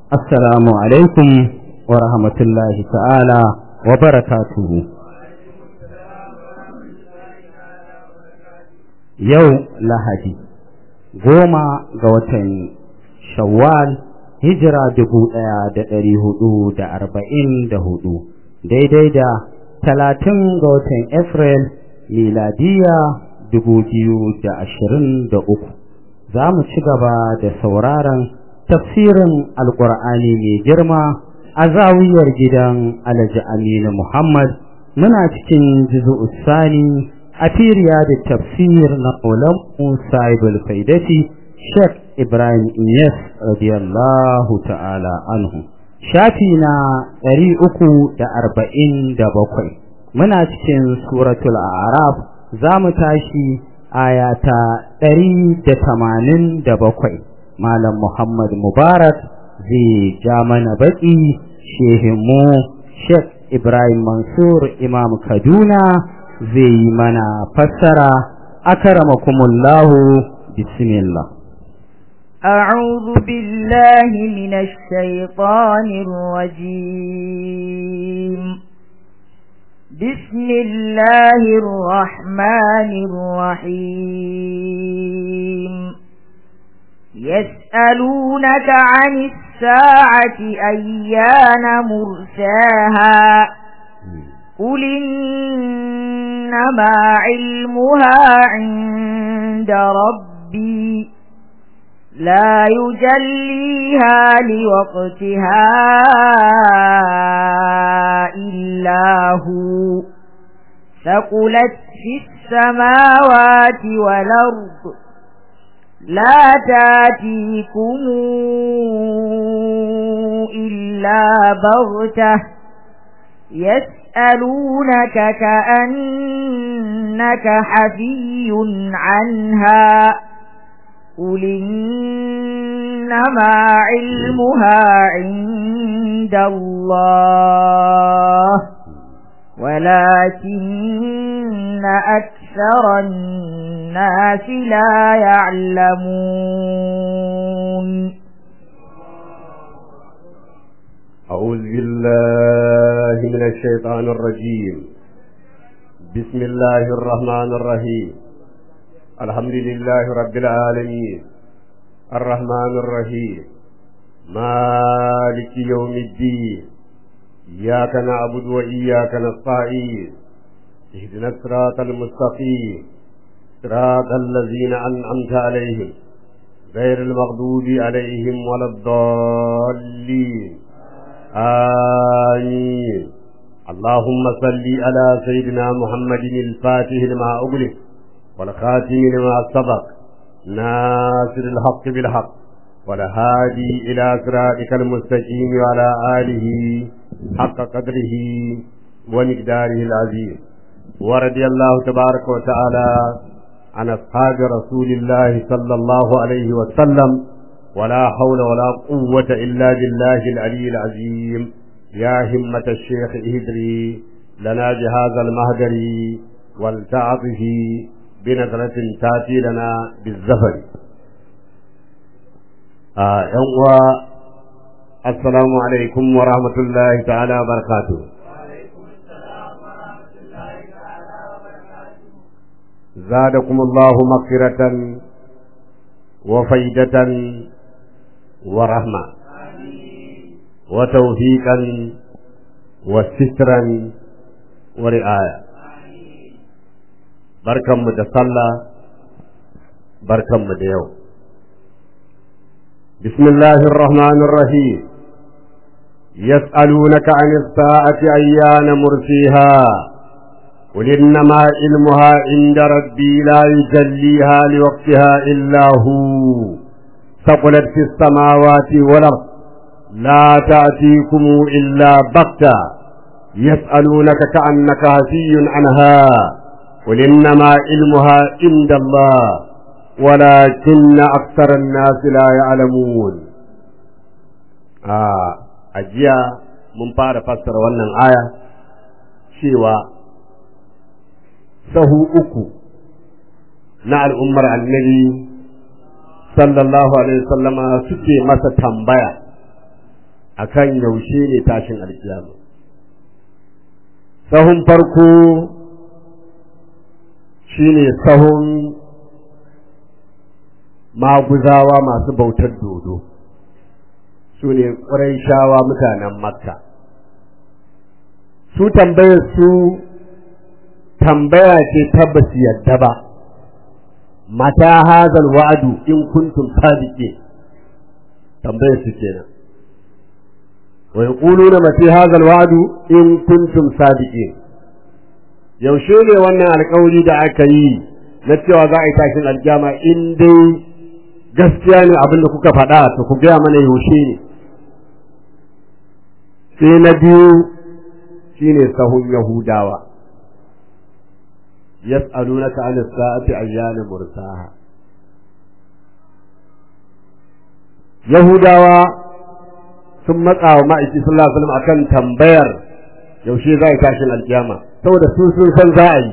assalamu alaikum wa rahmatullahi ta'ala wa barakatuhu yau lahadi goma ga watan shawwal hijira dubu ɗaya da ɗari hudu da arba'in da hudu daidai da talatin ga watan Afril miladiya dubu biyu da ashirin da uku za mu ci gaba da sauraron tafsirin alkur'ani mai girma a zawiyar gidan alhaji aminu muhammad muna cikin jizu sani a firiya da tafsir na ulam sahibul faidati sheikh ibrahim iyas radiyallahu ta'ala anhu shafi na ɗari uku da arba'in da bakwai muna cikin suratul araf za mu tashi ayata ɗari da tamanin da bakwai malam muhammad mubarak zai ja mana baƙi shehinmu sheikh ibrahim mansur imam kaduna zai yi mana fassara akaramakumullahu bismillah أعوذ بالله من الشيطان الرجيم بسم الله الرحمن الرحيم يسألونك عن الساعة أيان مرساها قل إنما علمها عند ربي لا يجليها لوقتها إلا هو ثقلت في السماوات والأرض لا تاتيكم إلا بغتة يسألونك كأنك حفي عنها قل إنما علمها عند الله ولكن أكثر الناس لا يعلمون أعوذ بالله من الشيطان الرجيم بسم الله الرحمن الرحيم الحمد لله رب العالمين الرحمن الرحيم مالك يوم الدين إياك نعبد وإياك نستعين اهدنا الصراط المستقيم صراط الذين أنعمت عليهم غير المغضوب عليهم ولا الضالين آمين اللهم صل على سيدنا محمد الفاتح لما أغلق والخاتم لما سبق ناصر الحق بالحق والهادي إلى صراطك المستقيم وعلى آله حق قدره ومقداره العظيم ورضي الله تبارك وتعالى عن أصحاب رسول الله صلى الله عليه وسلم ولا حول ولا قوة إلا بالله العلي العظيم يا همة الشيخ اهدري لنا بهذا المهدر والتعطف بنظرة تاتي لنا بالزفر آه السلام عليكم ورحمة الله تعالى وبركاته زادكم الله مغفرة وفيدة ورحمة وتوفيقا وسترا ورعاية بركة متصلى بركة مديو بسم الله الرحمن الرحيم يسألونك عن الساعة أيان مرسيها قل إنما علمها عند ربي لا يجليها لوقتها إلا هو ثقلت في السماوات والأرض لا تأتيكم إلا بغتة يسألونك كأنك هفي عنها قل إنما علمها عند الله ولكن أكثر الناس لا يعلمون آه أجيا من فار فسر wannan aya cewa sahu uku na al'ummar annabi sallallahu alaihi wasallama suke masa tambaya akan yaushe ne tashin alkiyama sahun farko shine sahun maguzawa masu bautar dodo su ne shawa mutanen makka su tambayar su tambaya ce ta basu yadda ba mata hazal wa'adu in kuntum sadiqin tambayar su kenan wa yaquluna mata hazal wa'adu in kuntum sadiqin yaushe ne wannan alƙawari da aka yi na cewa za a yi tashin aljama in dai gaskiya ne abin da kuka faɗa to ku gaya mana yaushe ne sai na biyu shine sahun yahudawa yas'alunaka 'an as-sa'ati ayyana mursaha yahudawa sun matsa wa ma'aiki sallallahu alaihi wasallam akan tambayar yaushe za a yi tashin alkiyama saboda su sun san za a yi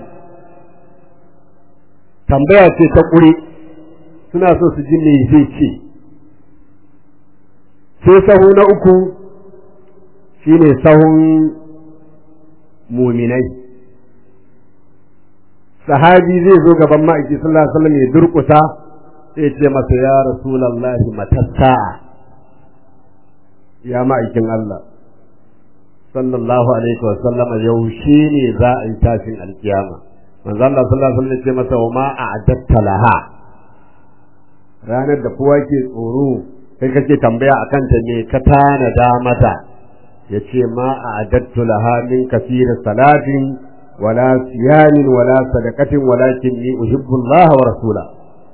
tambaya ce ta ƙure suna so su ji me zai ce sai sahu na uku shine sahun muminai sahabi zai zo gaban ma'aiki sallallahu alaihi wasallam ya durƙusa sai ce masa ya rasulullahi matassa ya ma'aikin Allah sallallahu alaihi wasallam yaushe ne za a yi tashin alkiyama manzo Allah sallallahu alaihi wasallam ya ce masa wa ma a'adatta laha ranar da kowa ke tsoro kai kake tambaya akan ta ne ka tanada mata yace ma a'adattu laha min kathir salatin wala siyamin wala sadaqatin walakin ni uhibbu Allah wa rasula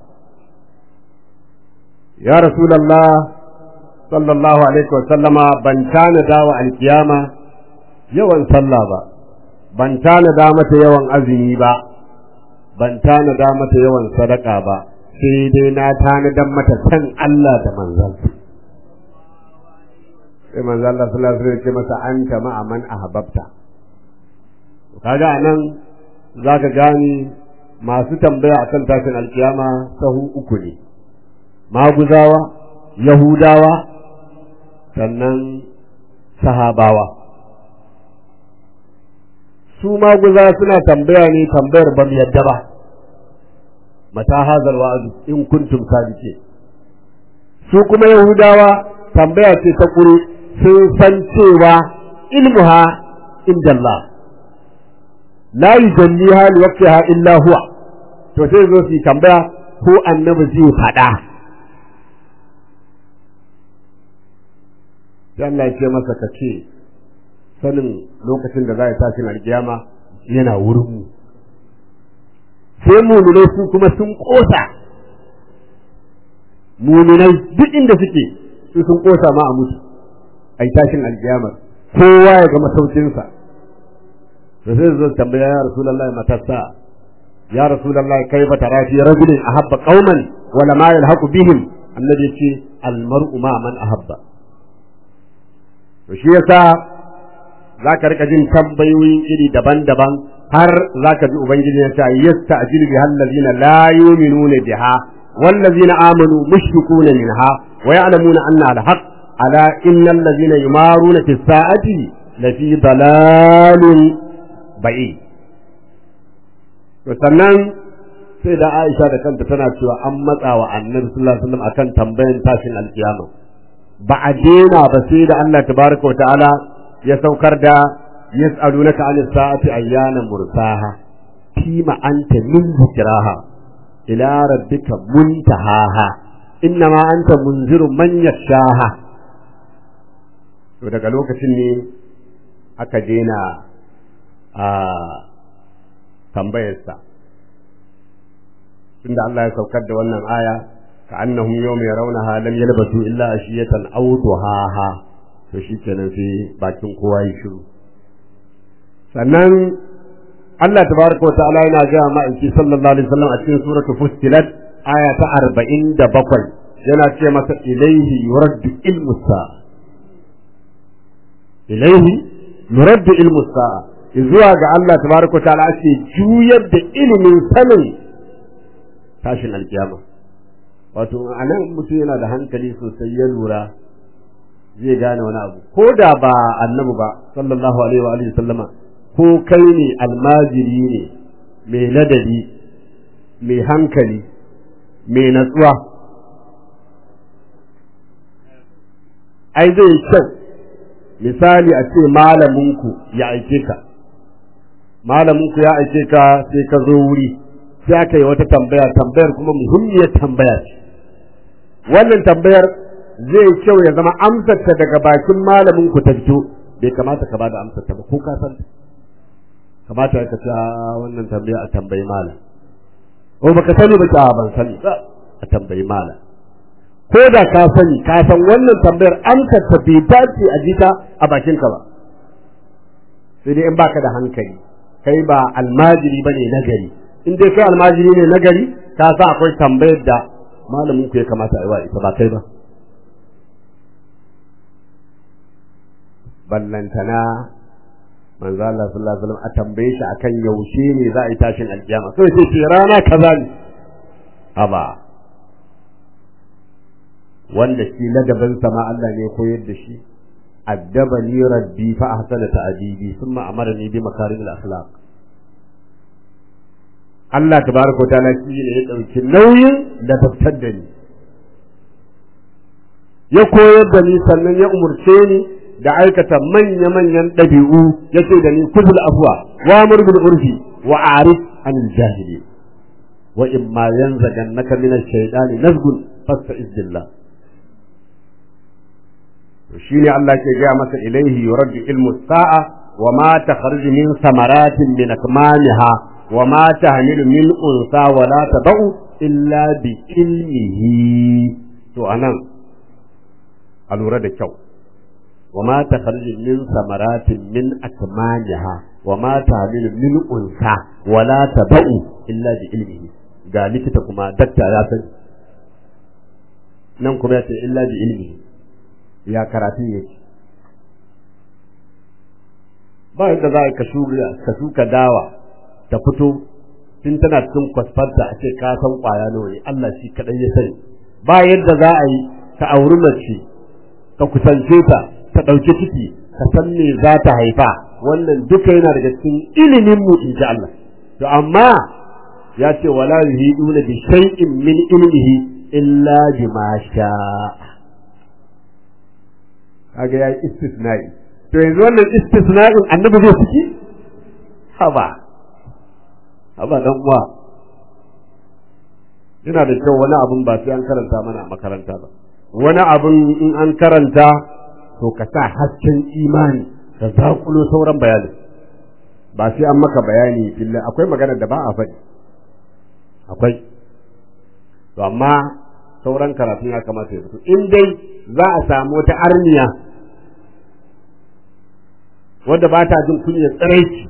ya rasulullah sallallahu alaihi wa sallama ban tanada wa alkiyama yawan sallah ba ban tanada mata yawan azumi ba ban tanada mata yawan sadaka ba sai dai na tanadan mata san Allah da manzon sai manzo Allah sallallahu alaihi wasallam ce masa anta ma'a man ahbabta kaga anan zaka gani masu tambaya akan tashin alkiyama sahu uku ne maguzawa yahudawa sannan sahabawa su maguza suna tambaya ne tambayar ban yadda ba mata hazal wa'azu in kuntum sadiqin su kuma yahudawa tambaya ce ta kure sun san cewa ilmuha inda Allah la yujalliha li waqtiha illa huwa to sai zo su tambaya ko annabi zai faɗa sai Allah ya ce masa ka ce sanin lokacin da za a tashi alkiyama yana wurin mu sai muminai su kuma sun kosa muminai duk inda suke su sun kosa ma a mutu a yi tashin alkiyamar kowa ya ga masaukinsa da sai zo tambaya ya rasulullahi matassa ya rasulullahi kaifa tara fi rajulin ahabba qauman wala ma yalhaqu bihim annabi yace almar'u ma man ahabba to shi yasa zaka rika jin tambayoyin iri daban-daban har zaka ji ubangiji ya ce yasta'jilu bi allazina la yu'minuna biha wallazina amanu mushrikuna minha wa ya'lamuna anna al-haqq ala innal ladzina yumaruna fi sa'ati lafi dalalin ba'i to sannan sai da Aisha da kanta tana cewa an matsa wa Annabi sallallahu alaihi wasallam akan tambayan tashin alkiyama ba a dena ba sai da Allah tabaraka wa ta'ala ya saukar da yas'alunaka 'anis sa'ati ayyana mursaha fima anta min dhikraha ila rabbika muntahaha innama anta munziru man yashaha to daga lokacin ne aka dena a tambayarsa tunda Allah ya saukar da wannan aya ka annahum yawma yarawnaha lam yalbasu illa ashiyatan aw duhaha to shikenan sai bakin kowa ya shiru sannan Allah tabaraka wa ta'ala yana ga ma'aiki sallallahu alaihi wasallam a cikin suratul fussilat aya ta 47 yana ce masa ilaihi yuraddu ilmu sa'a ilaihi yuraddu ilmu sa'a zuwa ga Allah tabaraka wa ta'ala ake juyar da ilimin sanin tashin alkiyama wato anan mutum yana da hankali sosai ya lura zai gane wani abu ko da ba annabi ba sallallahu alaihi wa alihi sallama ko kai ne almajiri ne mai ladabi mai hankali mai natsuwa ai zai kyau misali a ce malaminku ya aike ka malaminku ya aike ka sai ka zo wuri sai aka yi wata tambaya tambayar kuma muhimmiyar tambaya ce wannan tambayar zai kyau ya zama amsarta daga bakin malamin ku ta fito bai kamata ka bada amsarta ba ko ka san kamata ka ce wannan tambaya a tambayi malam ko baka sani ba ka ban sani ba a tambayi malam ko da ka sani ka san wannan tambayar amsarta bai dace a jita a bakin ka ba sai dai in baka da hankali kai ba almajiri bane nagari in dai kai almajiri ne nagari ka sa akwai tambayar da malamin ku ya kamata a yi wa ita ba kai ba ballantana manzo Allah sallallahu alaihi wasallam a tambaye shi akan yaushe ne za a yi tashin alkiyama sai sai ce rana kaza ne aba wanda shi ladabin sama Allah ne koyar da shi addabani rabbi fa ahsana ta'dibi thumma amarani bi makarimil akhlaq Allah tabaraka ta'ala shi ne ya dauki nauyin da tafsir da ni ya koyar da ni sannan ya umurce ni da aikata manya-manyan ɗabi'u ya ce da ni kuzul afwa wa murbil urfi wa arif anil jahili wa in ma yanzagannaka min ash-shaytani nazgun fasta'iz billah to shine Allah ke gaya masa ilaihi yuraddu ilmu sa'a wa ma takhruju min samaratin min akmamiha wa ma tahmilu min unsa wa la tad'u illa bi ilmihi to anan a lura da kyau وما تخرج من ثمرات من أكمامها وما تعمل من أنثى ولا تبأ إلا بعلمه قال لك كما دكتا يا سن nan kuma ya ce illa bi ilmi ya karatu yake ba yadda za ka shuka ka shuka dawa ta fito tun tana cikin kwasfarta a ce ka san kwaya nawa ne Allah shi kadai ya sani ba yadda za a yi ka auri mace ka kusance ta ta ɗauki ciki ka san me za ta haifa wannan duka yana daga cikin ilimin mu in ji Allah to amma ya ce wala yuhiduna bi shay'in min ilmihi illa bima sha kaga yayi istisna'i to yanzu wannan istisna'in annabi zai ciki haba haba dan uwa yana da kyau wani abun ba sai an karanta mana a makaranta ba wani abun in an karanta to ka sa hasken imani ka zakulo sauran bayanin ba sai an maka bayani filla akwai magana da ba a faɗi akwai to amma sauran karatun ya kamata ya fito in dai za a samu wata arniya wanda ba ta jin kunya tsiraici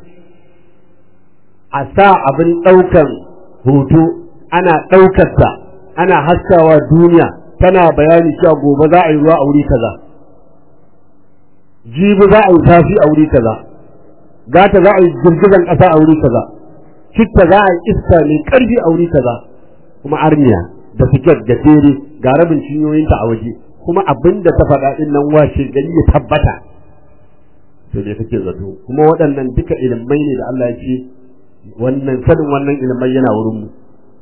a sa abin ɗaukan hoto ana ɗaukarsa ana haskawa duniya tana bayani cewa gobe za a yi ruwa a wuri kaza jibi za a yi tafi a wuri kaza gata za a yi girgizan ƙasa a wuri kaza citta za a yi iska mai ƙarfi a wuri kaza kuma arniya da fiket da tere ga rabin cinyoyinta a waje kuma abin da ta faɗa ɗin nan washe gari ya tabbata sai dai kake zato kuma waɗannan duka ilimai ne da Allah ya ce wannan sanin wannan ilimai yana wurin mu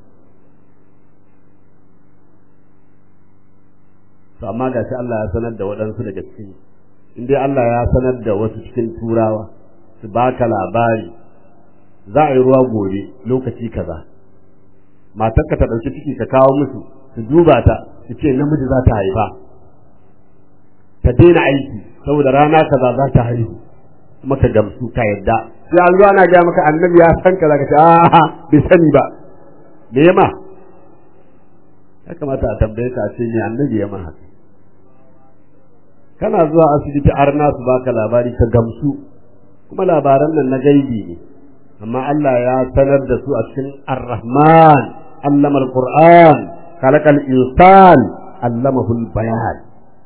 to amma ga shi Allah ya sanar da waɗansu daga cikin in dai Allah ya sanar da wasu cikin turawa su baka labari za a yi ruwa gobe lokaci kaza matarka ta ɗauki ciki ka kawo musu su duba ta su ce namiji za ta haifa ta daina aiki saboda rana kaza za ta haihu kuma ka gamsu ka yadda sai an zuwa na ga maka annabi ya san kaza ka ce a bai sani ba me yama ya kamata a tambaye ka a ce ne annabi ya ma haka kana zuwa asibiti arna su baka labari ka gamsu kuma labaran nan na gaibi ne amma Allah ya sanar da su a cikin Ar-Rahman allama al-Qur'an khalaqal insan allamahu al-bayan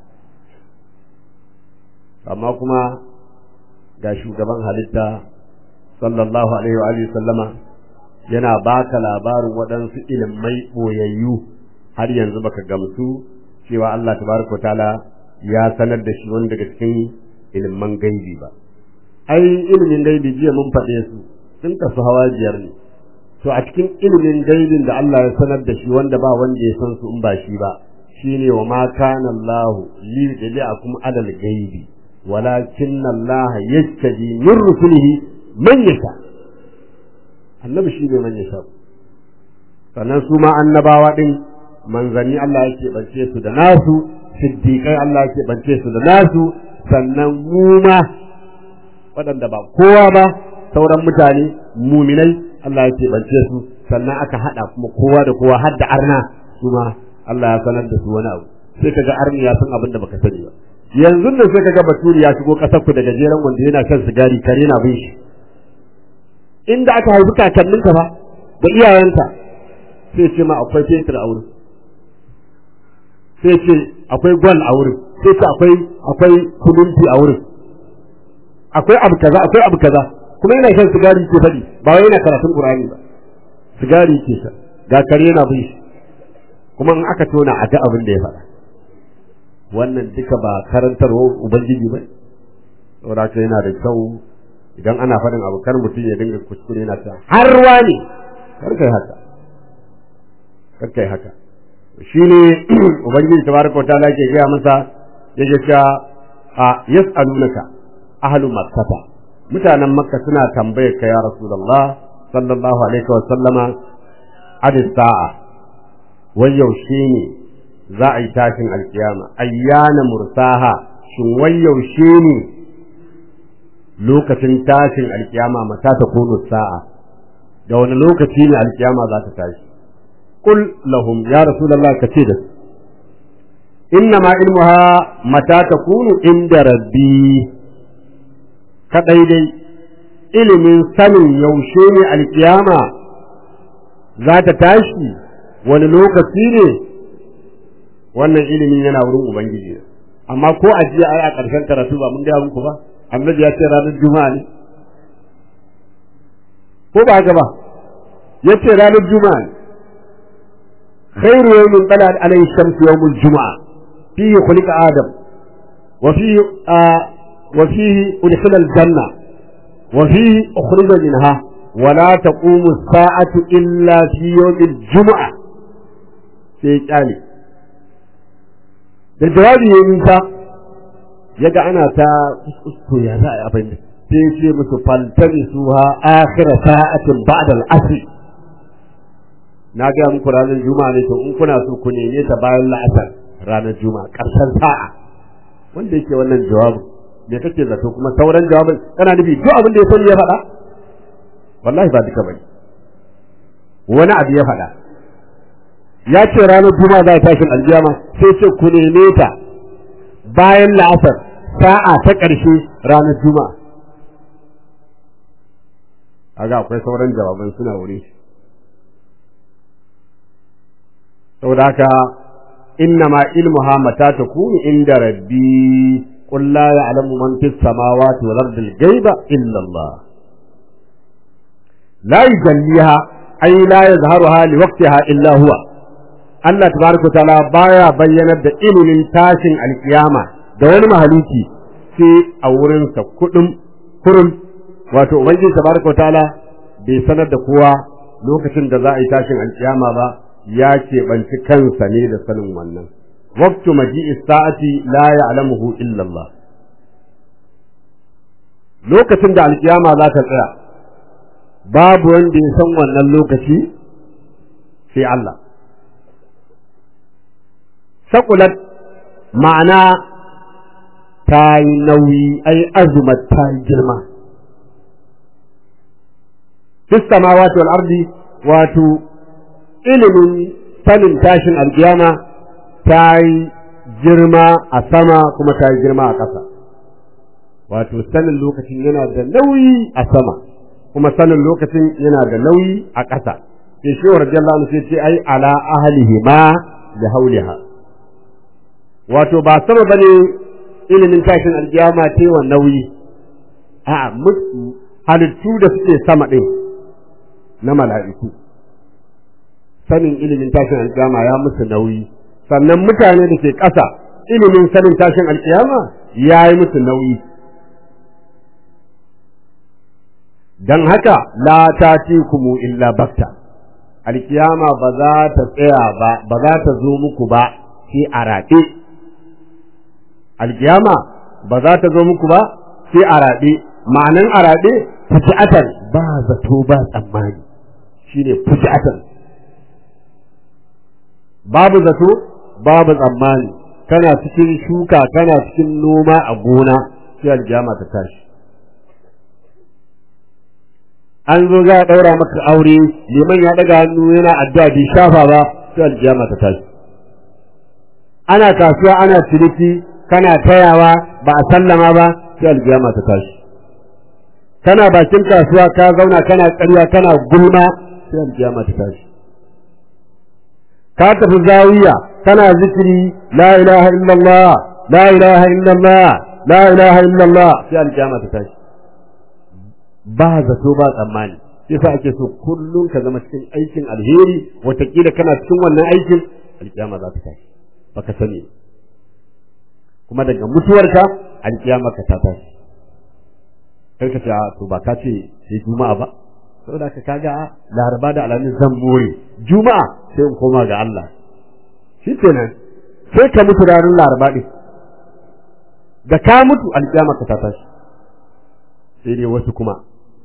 amma kuma ga shugaban halitta sallallahu alaihi wa alihi sallama yana baka labarin waɗansu ilimai boyayyu har yanzu baka gamsu cewa Allah tabaraka ta'ala ya sanar da shi wani daga cikin ilimin gaibi ba ai ilimin gaibi jiya mun faɗe su sun kasu hawa biyar ne to a cikin ilimin gaibin da Allah ya sanar da shi wanda ba wanda ya san su in ba shi ba shine wa ma kana Allah li yudli'akum alal gaibi walakin Allah yastaji min rusulihi man yasha annabi shi ne man yasha sannan su ma annabawa din manzanni Allah yake bance su da nasu siddiqai Allah yake bance su da nasu sannan mu ma waɗanda ba kowa ba sauran mutane muminai Allah yake bance su sannan aka hada kuma kowa da kowa har da arna su ma Allah ya sanar da su wani abu sai kaga arni ya san abin da baka sani ba yanzu nan sai kaga baturi ya shigo kasar ku da gajeren wanda yana kan sigari kare na bin shi inda aka haifi kakanninka ba da iyayenta sai ce ma akwai fetur a wurin sai ce akwai gwal a wurin sai ce akwai akwai kudinti a wurin akwai abu kaza akwai abu kaza kuma yana shan sigari ke faɗi ba wai yana karatun qur'ani ba sigari ke sha ga kare yana bin shi kuma in aka tona a ga abin da ya faɗa wannan duka ba karantarwa ubangiji ba saboda haka yana da kyau idan ana faɗin abu kar mutum ya dinga kuskure yana ta har wani kar kai haka kar kai haka shine ubangiji tabaraka wa ta'ala ke gaya masa yake cewa a yas'alunaka ahlu makkah mutanen makka suna tambayar ka ya rasulullah sallallahu alaihi wa sallama adis sa'a wai yaushe ne za a yi tashin alkiyama ayyana mursaha shin wai yaushe ne lokacin tashin alkiyama mata ta kono sa'a da wani lokaci ne alkiyama za ta tashi qul lahum ya rasulullah kace da inna ma ilmuha mata takunu inda rabbi kadai dai ilimin sanin yaushe ne alkiyama za ta tashi wani lokaci ne wannan ilimin yana wurin ubangiji amma ko a jiya ai a ƙarshen karatu ba mun gaya muku ba annabi ya ce ranar juma'a ne ko ba haka ba ya ce ranar juma'a ne khairu yawmin talat alayhi shamsu yawmul juma'a fihi khuliqa adam wa fihi wa fihi udkhila al-janna wa fihi ukhrija minha wa la taqumu as-sa'atu illa fi yawmil juma'a sai kyale da jawabi ya nisa ya ga ana ta to ya za a yi abin da sai ce musu faltani su ha akhira sa'atin ba'da al-asr na ga muku ranar juma'a ne to in kuna so ku neme ta bayan la'asar ranar juma'a karshen sa'a wanda yake wannan jawabin me kake zato kuma sauran jawabin kana nufi duk abin da ya sani ya faɗa wallahi ba duka bane wani abu ya faɗa ya ce ranar juma'a za ta tashin aljiyama sai ce ku neme ta bayan la'asar sa'a ta ƙarshe ranar juma'a kaga akwai sauran jawaban suna wuri saboda haka inna ma ilmuha mata takunu inda rabbi qul la ya'lamu man fis samawati wal ardi al-ghaiba illa Allah la yujalliha ay la yazharuha li waqtiha illa huwa Allah tabaraka ta'ala baya bayyanar da ilimin tashin alkiyama da wani mahaluki sai a wurinsa kudin kurum wato ubangiji tabaraka ta'ala bai sanar da kowa lokacin da za a yi tashin alkiyama ba ya keɓanci kansa ne da sanin wannan waqtu maji'is sa'ati la ya'lamuhu illa Allah lokacin da alkiyama za ta tsaya babu wanda ya san wannan lokaci sai Allah sakulat ma'ana ta yi nauyi ai azumat ta yi girma fis samawati wal ardi wato ilimin sanin tashin alkiyama ta yi girma a sama kuma ta yi girma a ƙasa wato sanin lokacin yana da nauyi a sama kuma sanin lokacin yana da nauyi a ƙasa sai shi wa radiyallahu anhu sai ce ai ala ahlihi ma da hauliha wato ba sama bane ilimin tashin alkiyama ce wa nauyi a halittu da suke sama ɗin na mala'iku sanin ilimin tashin alkiyama ya musu nauyi sannan mutane da ke ƙasa ilimin sanin tashin alkiyama ya yi musu nauyi don haka la ta kumu illa bakta alkiyama ba za ta tsaya ba ba za ta zo muku ba sai a raɗe alkiyama ba za ta zo muku ba sai a raɗe ma'anan a raɗe fuji'atan ba zato ba tsammani shine fuji'atan babu zato babu tsammani kana cikin shuka kana cikin noma a gona sai alkiyama ta tashi an zo za a ɗaura maka aure liman ya ɗaga hannu yana addu'a bai shafa ba sai alkiyama ta tashi ana kasuwa ana ciniki kana tayawa ba a sallama ba sai alkiyama ta tashi kana bakin kasuwa ka zauna kana ƙarya kana gulma sai alkiyama ta tashi ka tafi zawiya kana zikiri la ilaha illallah la ilaha illallah la ilaha illallah sai alkiyama ta tashi ba zato ba tsammani sai sa ake so kullum ka zama cikin aikin alheri watakila kana cikin wannan aikin alkiyama za ta tashi baka sani kuma daga mutuwarka alkiyama ka ta tashi kai ka ce a to ba ka ce sai juma'a ba saboda ka kaga laraba da alamin zan more juma'a sai in koma ga Allah shi kenan sai ka mutu ranar laraba din da ka mutu alkiyama ka ta tashi sai dai wasu kuma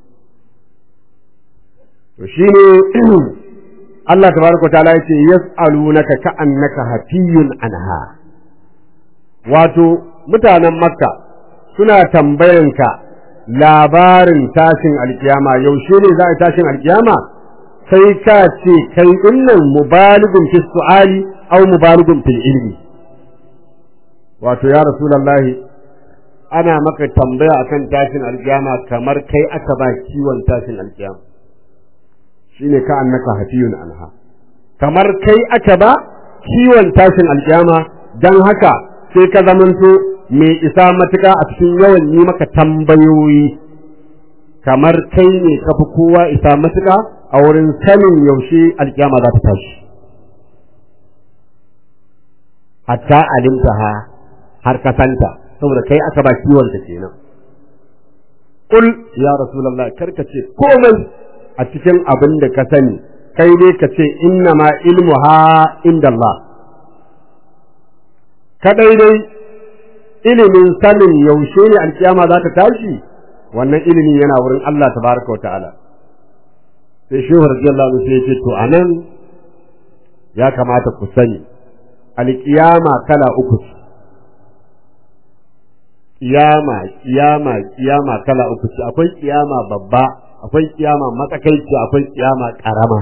to shine Allah tabaraka wa ta'ala yace yas'alunaka ka'annaka hafiyun anha wato mutanen makka suna tambayanka labarin tashin alkiyama yaushe ne za a tashin alkiyama sai ka ce kai dinnan mubaligun fi su'ali aw mubaligun fil ilmi wato ya rasulullahi ana maka tambaya akan tashin alkiyama kamar kai aka ba kiwon tashin alkiyama shine ka annaka hafiyun anha kamar kai aka ba kiwon tashin alkiyama dan haka sai ka zamanto mai isa matuka a cikin yawan yi maka tambayoyi kamar kai ne ka fi kowa isa matuka a wurin sanin yaushe alkiyama za ta tashi hatta alimtaha har ka santa saboda kai aka ba kiwon ta kenan kul ya rasulullah karka ce komai a cikin abin da ka sani kai dai ka ce inna ma ilmuha inda Allah kadai dai ilimin sanin yaushe ne alkiyama za ta tashi wannan ilimin yana wurin Allah tabaraka wa ta'ala sai shehu radiyallahu anhu sai ya ce to anan ya kamata ku sani alkiyama kala uku ce kiyama kiyama kiyama kala uku ce akwai kiyama babba akwai kiyama matsakaici akwai kiyama karama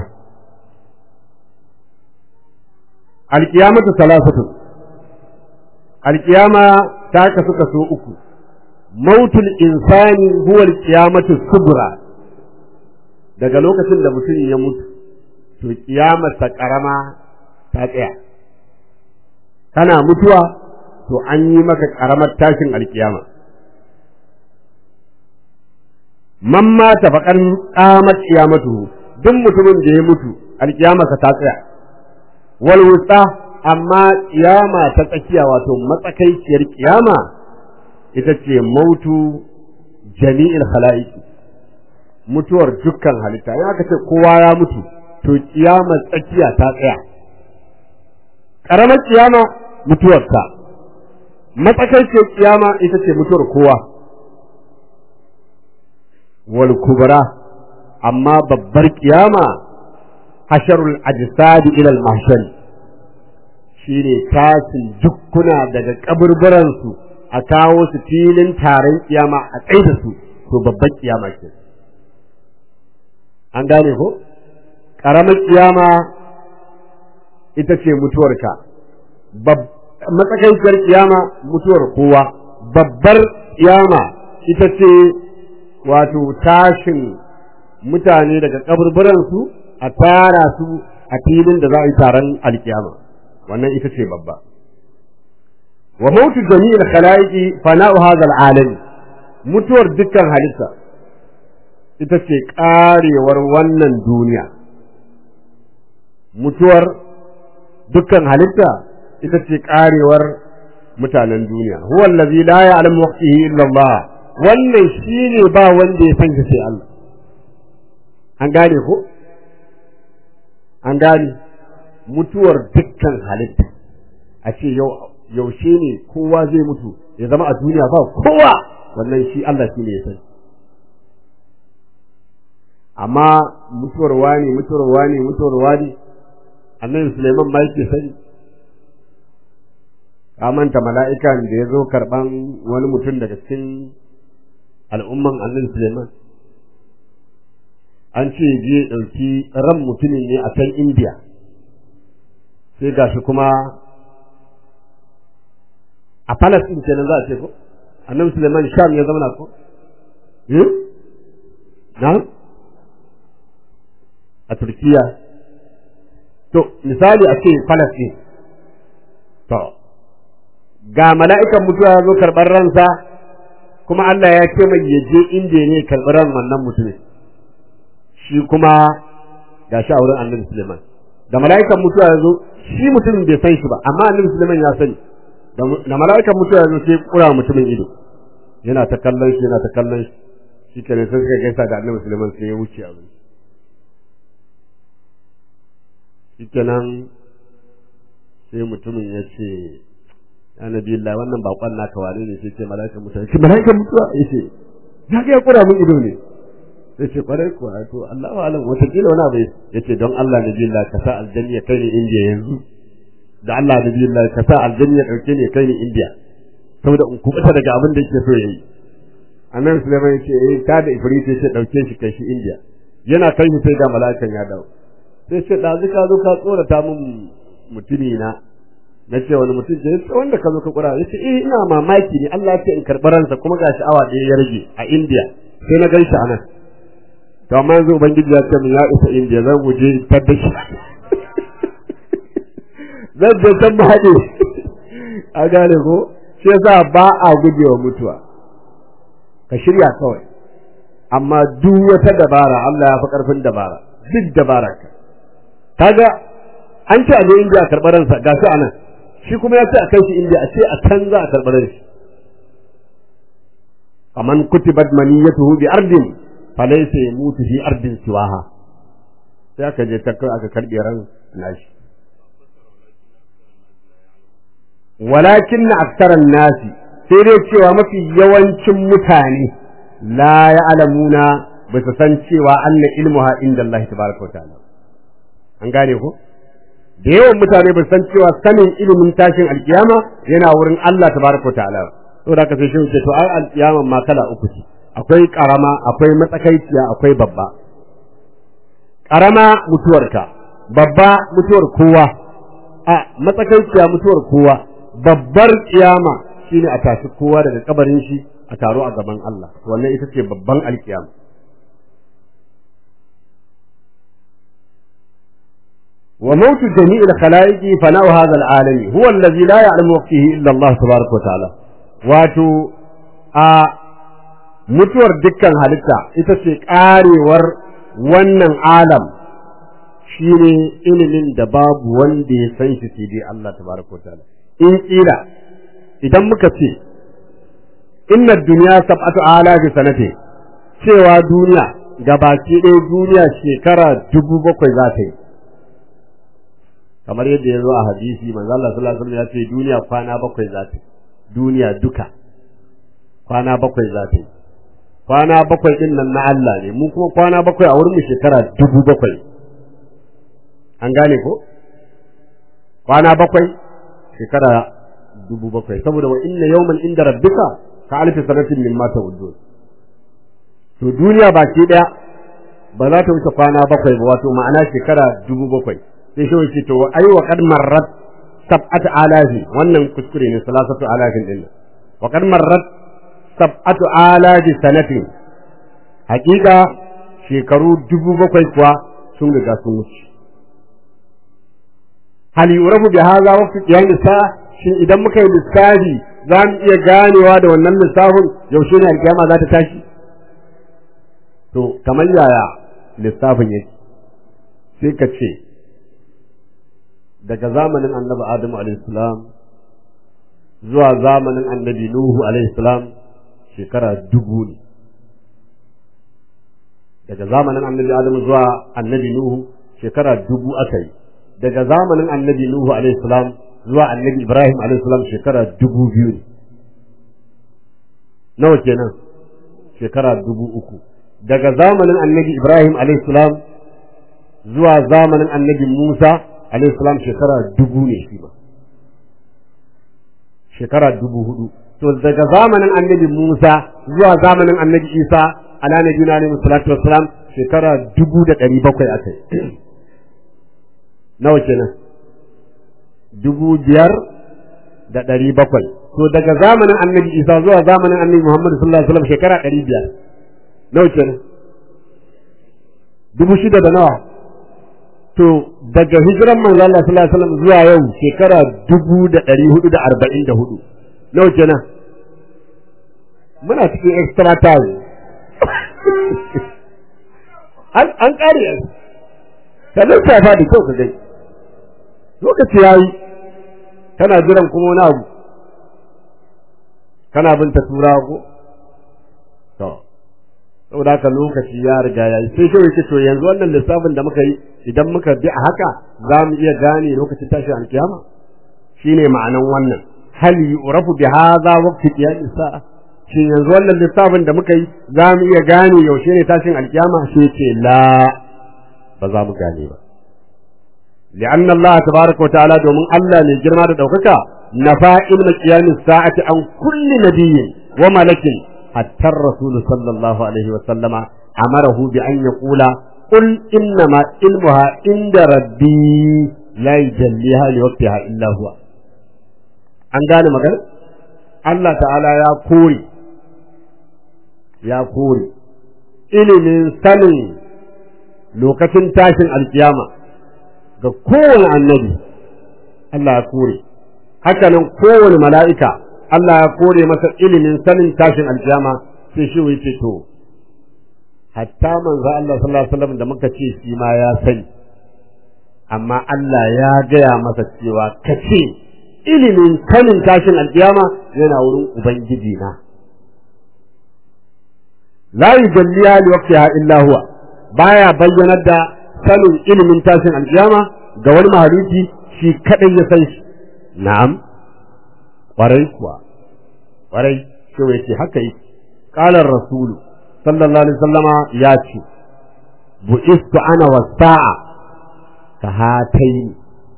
alkiyamatu salasatu alkiyama ta kasu kaso uku mautul insani huwa alkiyamatu subra daga lokacin da mutum ya mutu to kiyamarsa karama ta tsaya kana mutuwa to an yi maka karamar tashin alkiyama man mata faƙar ƙamar kiyamatu duk mutumin da ya mutu alkiyamarsa ta tsaya wal wusta amma kiyama ta tsakiya wato matsakaiciyar kiyama ita ce mautu jami'il khala'iqi mutuwar dukkan halitta in aka ce kowa ya mutu to kiyamar tsakiya ta tsaya ƙaramar kiyama mutuwarsa matsakaiciyar kiyama ita ce mutuwar kowa wal kubra amma babbar kiyama hasharul ajsadi ila al mahshar shine tashin jukkuna daga kaburburan su a kawo su filin taron kiyama a tsaida su to babbar kiyama ce an gane ko karamar kiyama ita ce mutuwarka matsakaiciyar kiyama mutuwar kowa babbar kiyama ita ce wato tashin mutane daga kaburburansu a tara su a filin da za a yi taron alkiyama wannan ita ce babba wa mautu jami'il khalaiqi fana'u hadha al'alami mutuwar dukkan halitta ita ce karewar wannan duniya mutuwar dukkan halitta ita ce karewar mutanen duniya huwa allazi la ya'lamu waqtihi illa Allah wannan shine ba wanda ya san sai Allah an gane ko an gane mutuwar dukkan halitta a ce yau yaushe ne kowa zai mutu ya zama a duniya ba kowa wannan shi Allah shi ne ya sani amma mutuwar wani mutuwar wani mutuwar wani annabi Sulaiman ma yake sani ka manta mala'ikan da ya zo karban wani mutum daga cikin al'umman annabi Sulaiman an ce je ɗauki ran mutumin ne a can India sai gashi kuma a Palestine kenan za a ce ko annabi Sulaiman Sham ya zama ko eh na a Turkiya to misali a ce Palestine to ga mala'ikan mutuwa ya zo karɓar ransa kuma Allah ya ce mai ya je inda ne karɓar ran wannan mutumin shi kuma ga shi a wurin annabi Suleiman da mala'ikan mutuwa ya zo shi mutumin bai san shi ba amma annabi Suleiman ya sani da mala'ikan mutuwa ya zo sai kura mutumin ido yana ta kallon shi yana ta kallon shi shi kenan sai suka gaisa da annabi Suleiman sai ya wuce a wurin shi kenan sai mutumin ya ce ya nabi Allah wannan bakon naka wane ne sai ce mala'ikan mutuwa shi mala'ikan mutuwa yace ya ga ya kura mun ido ne sai ce kwarai ko to Allahu alam wata kila wani abu yace don Allah nabi Allah ka sa aljanna ya kai ni India yanzu da Allah nabi Allah ka sa aljanna ya dauke ni kai ni India saboda in kubuta daga abin da yake so yayi annabi Sulaiman yace eh ta da ifrit yace dauke shi kai shi India yana kai shi sai ga mala'ikan ya dawo sai ce da ka zo ka tsorata mun mutumi na na ce wani mutum ce yace wanda ka zo ka kura yace eh ina mamaki ne Allah ya ce in karɓi ransa kuma ga sha'awa ɗaya ya rage a India sai na gan shi anan to amma yanzu ubangiji ya ce min ya isa India zan guje tar da shi zan je can mu haɗe a gane ko shi yasa ba a gujewa mutuwa ka shirya kawai amma duk wata dabara Allah ya fi ƙarfin dabara duk dabara ka kaga an ce a je India a karɓar ransa ga shi anan shi kuma ya ce a kai shi India a ce a can za a karɓar shi faman kutibat maniyatuhu bi ardin falaysa yamutu fi ardin siwaha sai aka je ta kai aka karɓe ran nashi walakin aktaran nasi sai dai cewa mafi yawancin mutane la ya'lamuna ba su san cewa anna ilmuha inda Allah tabaraka wa ta'ala an gane ko da yawan mutane ba san cewa sanin ilimin tashin alkiyama yana wurin Allah tabaraka ta'ala saboda haka sai shi ce to ai alkiyama ma kala uku ce akwai karama akwai matsakaiciya akwai babba karama mutuwarka babba mutuwar kowa a matsakaiciya mutuwar kowa babbar kiyama shine a tashi kowa daga kabarin shi a taro a gaban Allah wannan ita ce babban alkiyama وموت جميع الخلائق فناء هذا العالم هو الذي لا يعلم وقته إلا الله تبارك وتعالى واتو a mutuwar dukkan halitta ita ce ƙarewar wannan alam shine ilimin da babu wanda ya san shi sai dai Allah tabaraka wa ta'ala in kila idan muka ce inna dunya sab'atu alafi sanati cewa duniya gabaki ɗaya duniya shekara dubu bakwai za ta yi kamar yadda ya zo a hadisi manzo Allah sallallahu alaihi wasallam ya ce duniya kwana bakwai za ta duniya duka kwana bakwai za ta kwana bakwai din nan na Allah ne mu kuma kwana bakwai a wurin mu shekara dubu bakwai an gane ko kwana bakwai shekara dubu bakwai saboda wa inna yawman inda rabbika ka alfi sanatin mimma ta'udun to duniya baki daya ba za ta wuce kwana bakwai ba wato ma'ana shekara dubu bakwai sai shi wuce to ai wa qad marrat sab'atu alafi wannan kuskure ne salasatu alafin din wa qad marrat sab'atu alafi sanatin hakika shekaru dubu bakwai kuwa sun riga sun wuce hal yurafu bi hadha wa fi qiyam sa shin idan muka yi lissafi za mu iya ganewa da wannan lissafin yaushe ne alkiyama za ta tashi to kamar yaya lissafin yake sai ka ce daga zamanin annabi adamu alaihissalam zuwa zamanin annabi Nuhu alaihi salam shekara dubu ne daga zamanin annabi Adamu zuwa annabi Nuhu shekara dubu aka yi daga zamanin annabi Nuhu alaihi salam zuwa annabi Ibrahim alaihi salam shekara dubu biyu ne nawa kenan shekara dubu uku daga zamanin annabi Ibrahim alaihi salam zuwa zamanin annabi Musa alaihi salam shekara dubu ne shi ba shekara dubu hudu to daga zamanin annabi Musa zuwa zamanin annabi Isa ala nabiyina alaihi salatu wassalam shekara dubu da ɗari bakwai aka yi nawa kenan dubu biyar da ɗari bakwai to daga zamanin annabi Isa zuwa zamanin annabi Muhammad sallallahu alaihi wasallam shekara ɗari biyar nawa kenan dubu shida da nawa to daga hijiran manzo Allah sallallahu alaihi wasallam zuwa yau shekara dubu da ɗari hudu da arba'in da hudu nawa kenan muna cikin extra time an an ƙare ka lissafa da kyau ka gai lokaci yayi kana jiran kuma wani abu kana bin ta tura ko to saboda haka lokaci ya riga ya yi sai kawai to yanzu wannan lissafin da muka yi idan muka bi a haka za mu iya gane lokacin tashi alkiyama shine ma'anan wannan hal yu'rafu bi hadha waqti qiyam sa'a shin yanzu wannan lissafin da muka yi za mu iya gane yaushe ne tashin alkiyama shi ce la ba za mu gane ba li'anna Allah tabaraka wa ta'ala domin Allah ne girma da daukaka nafa ilma qiyam sa'ati an kulli nabiyyin wa malakin حتى الرسول صلى الله عليه وسلم أمره بأن يقول قل إنما علمها عند ربي لا يجليها لوقتها إلا هو an gane magana Allah ta'ala ya kore ya kore ilimin sanin lokacin tashin alkiyama ga kowane annabi Allah ya kore hakanan kowane mala'ika Allah ya kore masa ilimin sanin tashin aljama sai shi wuce to hatta manzo Allah sallallahu alaihi wasallam da muka ce shi ma ya sani amma Allah ya gaya masa cewa kace ilimin sanin tashin aljama yana wurin ubangiji na la yujalliya li waqtiha illa huwa baya bayyanar da sanin ilimin tashin aljama ga wani mahaluki shi kadai ya san shi na'am ƙwarai kuwa ƙwarai shi ya ce haka yi ƙalar rasulu sallallahu alaihi sallama ya ce bu'istu ana wa sa'a ka hatai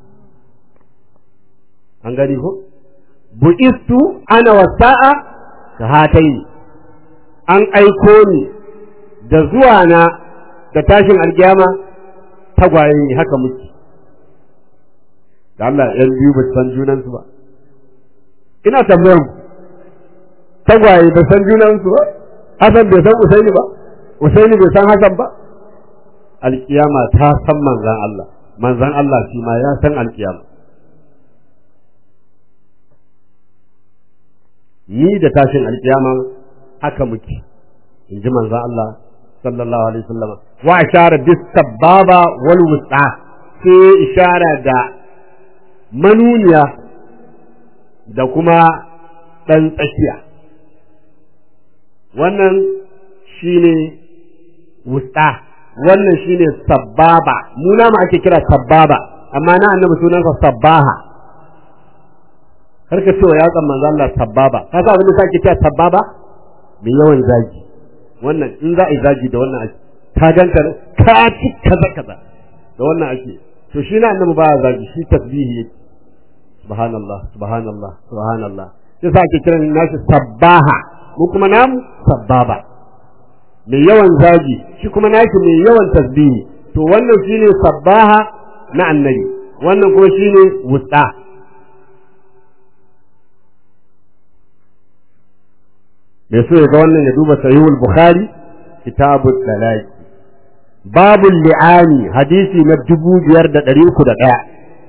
an gani ko bu'istu ana wa sa'a ka hatai an aiko ni da zuwa na da tashin alkiyama tagwaye ne haka muke da Allah ‘yan biyu ba san junansu ba ina tambayar ku tagwaye ba san junansu ba Hassan bai san Usaini ba Usaini bai san Hassan ba alkiyama ta san manzan Allah manzan Allah shi ma ya san alkiyama ni da tashin alkiyama haka muke in ji manzan Allah sallallahu alaihi wasallam wa ishara bis sababa wal wusta sai ishara da manuniya da kuma ɗan tsakiya wannan shine wusta wannan shine sababa mu ma ake kira sababa amma na annabi sunansa sabbaha karka cewa ya tsan manzo Allah sababa ka sa abin da sake cewa sababa mai yawan zagi wannan in za a yi zagi da wannan ake ka ganta ka ci kaza kaza da wannan ake to shi na annabi baya zagi shi tasbihi yake subhanallah subhanallah subhanallah sai sa ake kiran nashi sabbaha mu kuma namu sabbaba mai yawan zagi shi kuma nashi mai yawan tasbihi to wannan shine sabbaha na annabi wannan kuma shine wusta mai so ya ga wannan ya duba sahihul bukhari kitabut talaq babul li'ani hadisi na dubu biyar da ɗari uku da ɗaya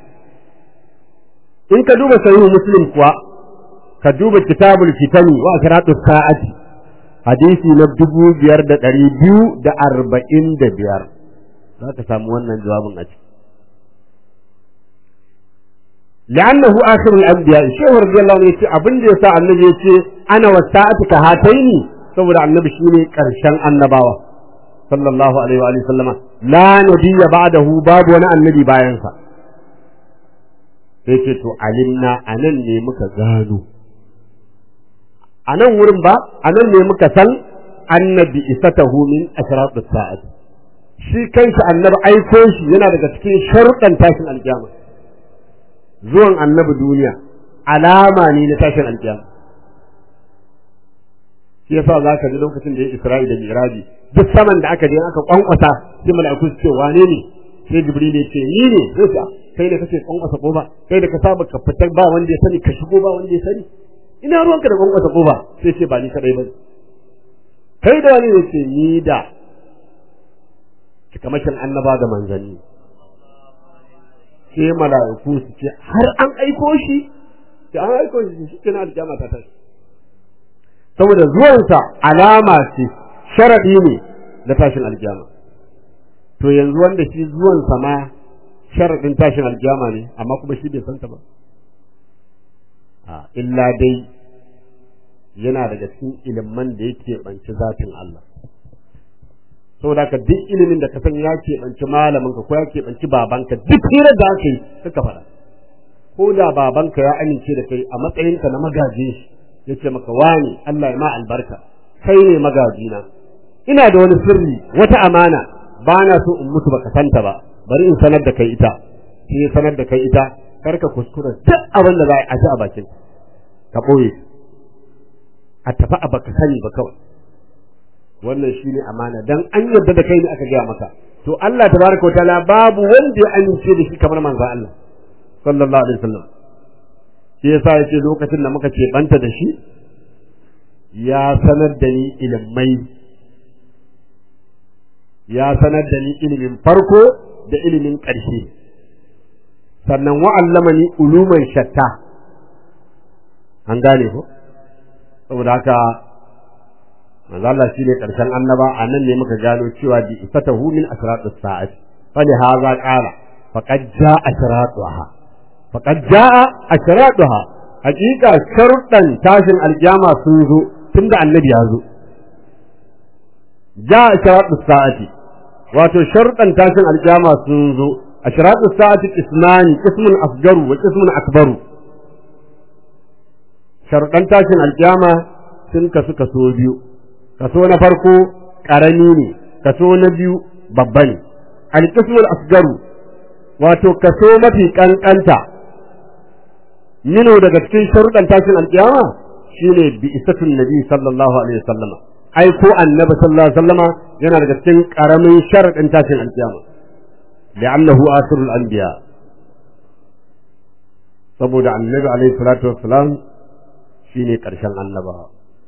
in ka duba sahihu muslim kuwa ka duba kitabul fitani wa asratu sa'ati hadisi na dubu biyar da ɗari biyu da arba'in da biyar za ka samu wannan jawabin a ciki li'annahu akhirul anbiya shehu radiyallahu anhu yace abin da yasa annabi yace ana wasa'atu ka hataini saboda annabi shine karshen annabawa sallallahu alaihi wa alihi sallama la nabiyya ba'dahu babu wani annabi bayan sa sai ce to alimna anan ne muka gano anan wurin ba anan ne muka san annabi isatahu min ashratus sa'ati shi kanshi annabi aiko shi yana daga cikin sharuɗan tashin alkiyama zuwan annabi duniya alama ne na tashin alkiyama shi yasa za ka ji lokacin da ya isra'i da miraji duk saman da aka je aka kwankwasa sai mala'iku su ce wane ne sai jibril ya ce ni ne sai sa kai da kake kwankwasa kofa kai da ka saba ka fitar ba wanda ya sani ka shigo ba wanda ya sani ina ruwanka da kwankwasa kofa sai ce ba ni kadai ba kai da wani ne ce ni da cikamashin annaba da manzanni sai mala'iku su ce har an aiko shi sai an aiko shi shi kenan alƙiyama ta tashi saboda zuwansa alama ce sharadi ne na tashin alƙiyama to yanzu wanda shi zuwansa ma sharadin tashin alƙiyama ne amma kuma shi bai santa ba a illa dai yana daga cikin ilimin da yake banci zatin Allah saboda ka duk ilimin da ka san ya keɓanci malamin ka ko ya keɓanci babanka duk hirar da aka yi suka faɗa ko da babanka ya amince da kai a matsayinka na magajin shi ya ce maka wani Allah ya ma albarka kai ne magajina ina da wani sirri wata amana ba na so in mutu baka santa ba bari in sanar da kai ita sai sanar da kai ita kar ka kuskura duk abin da za a ji a bakin ka ɓoye a tafi a baka sani ba kawai wannan shine amana dan an yarda da kai ne aka gaya maka to Allah tabaraka wa ta'ala babu wanda ya amince da shi kamar manzo Allah sallallahu alaihi wasallam shi yasa yace lokacin da muka ce banta da shi ya sanar da ni ilimai ya sanar da ni ilimin farko da ilimin ƙarshe sannan wa'allamani uluman shatta an gane ko saboda haka manzo Allah shine karshen annaba anan ne muka gano cewa bi ifatahu min asratus sa'ati fa li hadha qala faqad jaa asratuha faqad jaa asratuha hakika sharuɗan tashin alkiyama sun zo tunda annabi ya zo jaa asratus sa'ati wato sharuɗan tashin alkiyama sun zo asratus sa'ati ismani ismun asgaru wa ismun akbaru sharuɗan tashin alkiyama sun kasu kaso biyu kaso na farko ƙarami ne kaso na biyu babba ne alƙismul asgaru wato kaso mafi ƙanƙanta mino daga cikin sharuɗan tashin alƙiyama shine bi isatun nabi sallallahu alaihi wasallama ai ko annabi sallallahu alaihi wasallama yana daga cikin ƙaramin sharuɗin tashin alƙiyama li'annahu asrul anbiya saboda annabi alaihi salatu wassalam shine ƙarshen annabawa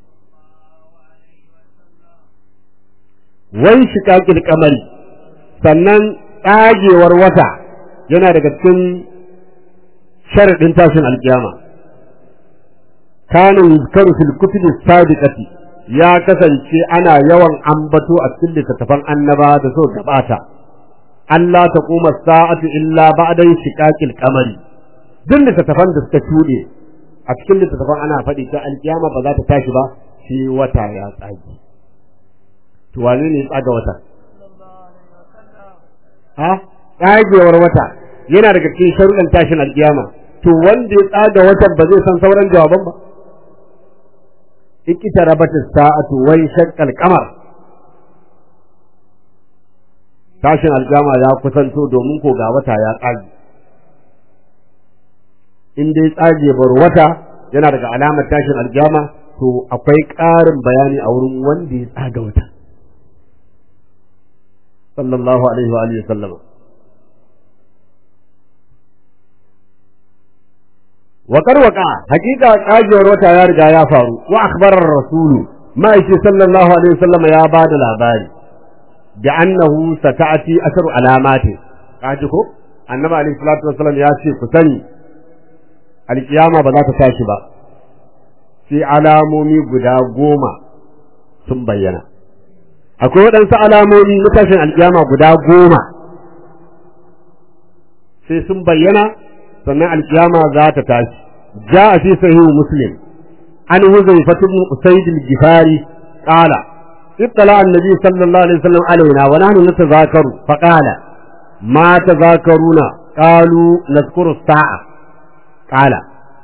wai shiƙaƙil kamari sannan tsagewar wata yana daga cikin sharaɗin tashin alƙiyama kanin yuzkaru fil kutubi sadiqati ya kasance ana yawan ambato a cikin littattafan annaba da so gabata Allah ta kuma sa'atu illa ba'da shiqaqil qamari duk littattafan da suka shuɗe a cikin littattafan ana faɗi ta alƙiyama ba za ta tashi ba sai wata ya tsage to wane ne tsaga wata ha tsagewar wata yana daga cikin sharuɗan tashin alƙiyama to wanda ya tsaga watan ba zai san sauran jawaban ba ikita rabata sa'atu wai shaqqal qamar tashin alƙiyama ya kusanto domin ko ga wata ya tsage in dai tsagewar wata yana daga alamar tashin alƙiyama to akwai ƙarin bayani a wurin wanda ya tsaga wata sallallahu alaihi wa alihi sallama wa karwaka hakika kajewar wata ya riga ya faru wa akhbarar rasulu ma'aishi sallallahu alaihi wasallama ya ba da labari bi annahu sata'ati asharu alamati kaji ko annabi alaihi salatu wasallam ya ce ku sani alkiyama ba za ta tashi ba sai alamomi guda goma sun bayyana akwai waɗansu alamomi na tashin alƙiyama guda goma sai sun bayyana sannan alkiyama za ta tashi جاء في صحيح مسلم عن حذيفة بن أسيد الجفاري قال اطلع النبي صلى الله عليه وسلم علينا ونحن نتذاكر فقال ما تذاكرون قالوا نذكر الساعة قال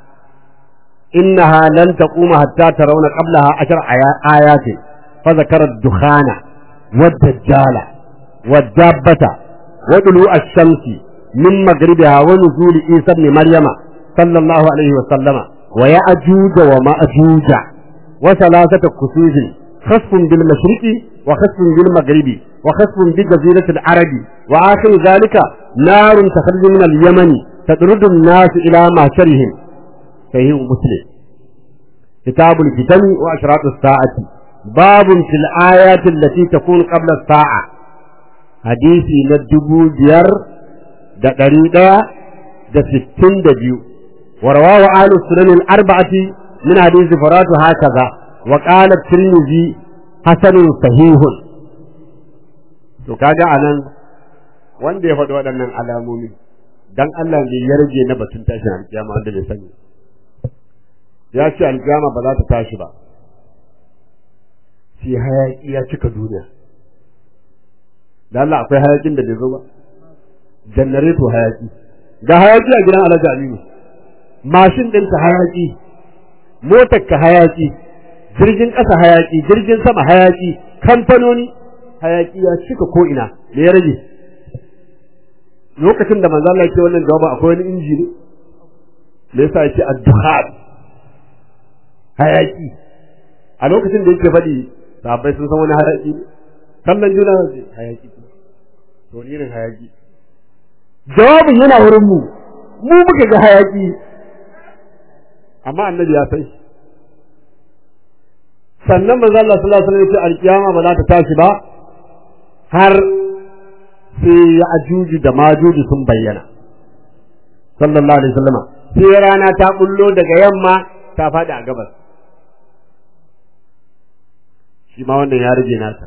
إنها لن تقوم حتى ترون قبلها عشر آيات فذكر الدخان والدجال والدابة وطلوع الشمس من مغربها ونزول عيسى بن مريم صلى الله عليه وسلم ويأجوج ومأجوج وثلاثة كسوف خسف بالمشرق وخسف بالمغرب وخسف بجزيرة العرب وآخر ذلك نار تخرج من اليمن تطرد الناس إلى معشرهم صحيح مسلم كتاب الفتن وأشراط الساعة باب في الآيات التي تكون قبل الساعة حديثي ندبو بير da ɗari ɗaya da sittin da biyu ورواه أهل السنن الأربعة من حديث فرات هكذا وقال الترمذي حسن صحيح to kaga anan wanda ya faɗi waɗannan alamomi dan Allah ne ya rage na batun tashin alkiyama wanda bai sani ya ce alkiyama ba za ta tashi ba sai hayaki ya cika duniya da Allah akwai hayakin da bai zo ba janareto hayaki ga hayaki a gidan Alhaji Aminu mashin ɗinta hayaƙi motar ka hayaƙi jirgin ƙasa hayaƙi jirgin sama hayaƙi kamfanoni hayaƙi ya cika ko ina me ya rage lokacin da manzo Allah yake wannan jawaba akwai wani inji ne me yasa yake ad-duhan hayaƙi a lokacin da yake faɗi sahabbai sun san wani hayaƙi ne kallon juna hayaƙi to irin hayaƙi jawabin yana wurin mu mu muka ga hayaƙi amma annabi ya sai sannan manzo Allah sallallahu alaihi wasallam ya ce alkiyama ba za ta tashi ba har sai ya ajuji da majuji sun bayyana sallallahu alaihi wasallam sai rana ta bullo daga yamma ta faɗi a gabas shi ma wannan ya rage nasa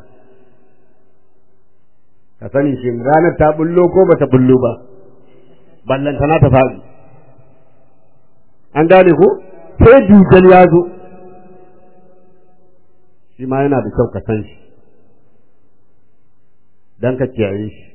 ka sani shi ranar ta bullo ko bata bullo ba ballantana ta faɗi an gane ko sai dujal ya zo shi ma yana da kyau ka san shi don ka kiyaye shi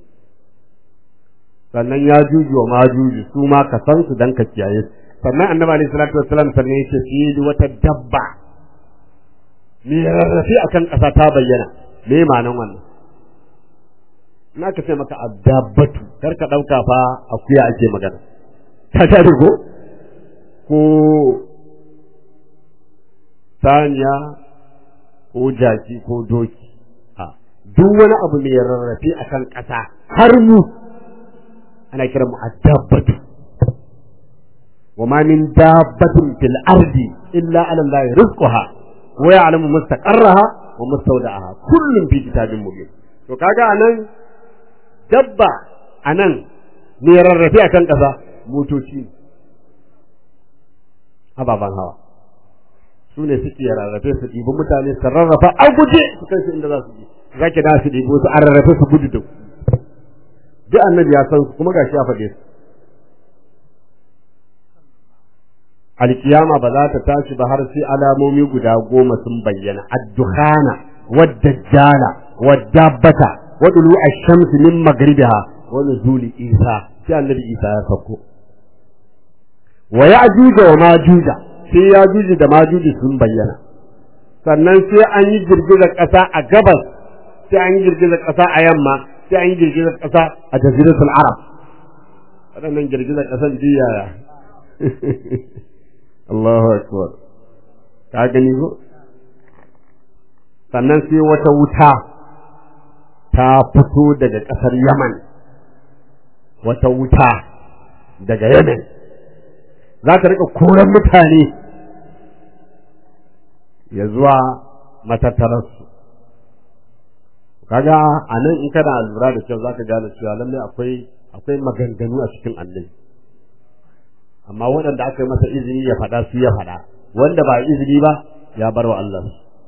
sannan ya juju wa majuju su ma ka san su don ka kiyaye su sannan annabi alaihi salatu wassalam sannan yace fi wata dabba me rarrafe akan ƙasa ta bayyana me ma'anan wannan na ka ce maka addabatu kar ka ɗauka fa akuya ake magana ta ta ko ko saniya ko jaki ko doki a duk wani abu mai rarrafe a kan ƙasa har mu ana kira mu addabatu wa ma min dabbatin fil ardi illa ala allahi rizquha wa ya'lamu mustaqarraha wa mustawda'aha kullun fi kitabin mubin to kaga anan dabba anan mai rarrafe a kan ƙasa motoci ababen hawa su ne suke rarrafe su ɗibi mutane su rarrafa a guje su kai su inda za su je za ki da su ɗibi su a rarrafe su gudu da ku duk annabi ya san su kuma gashi ya faɗe su alkiyama ba za ta tashi ba har sai alamomi guda goma sun bayyana ad-dukhana wad-dajjala wad-dabbata wa dulu ash-shamsi min maghribiha wa nuzuli isa sai annabi isa ya sauko wa ya'juja wa majuja sai ya'juji da majuji sun bayyana sannan sai an yi girgizar ƙasa a gabas sai an yi girgizar ƙasa a yamma sai an yi girgizar ƙasa a jaziratul arab waɗannan girgizar ƙasan jiyaya Allahu akbar ka gani ko sannan sai wata wuta ta fito daga ƙasar Yaman wata wuta daga Yemen za ta rika koran mutane ya zuwa matattararsu kaga a nan in kana lura da kyau za ka gane cewa lallai akwai akwai maganganu a cikin annabi amma waɗanda aka yi masa izini ya faɗa su ya faɗa wanda ba izini ba ya bar wa Allah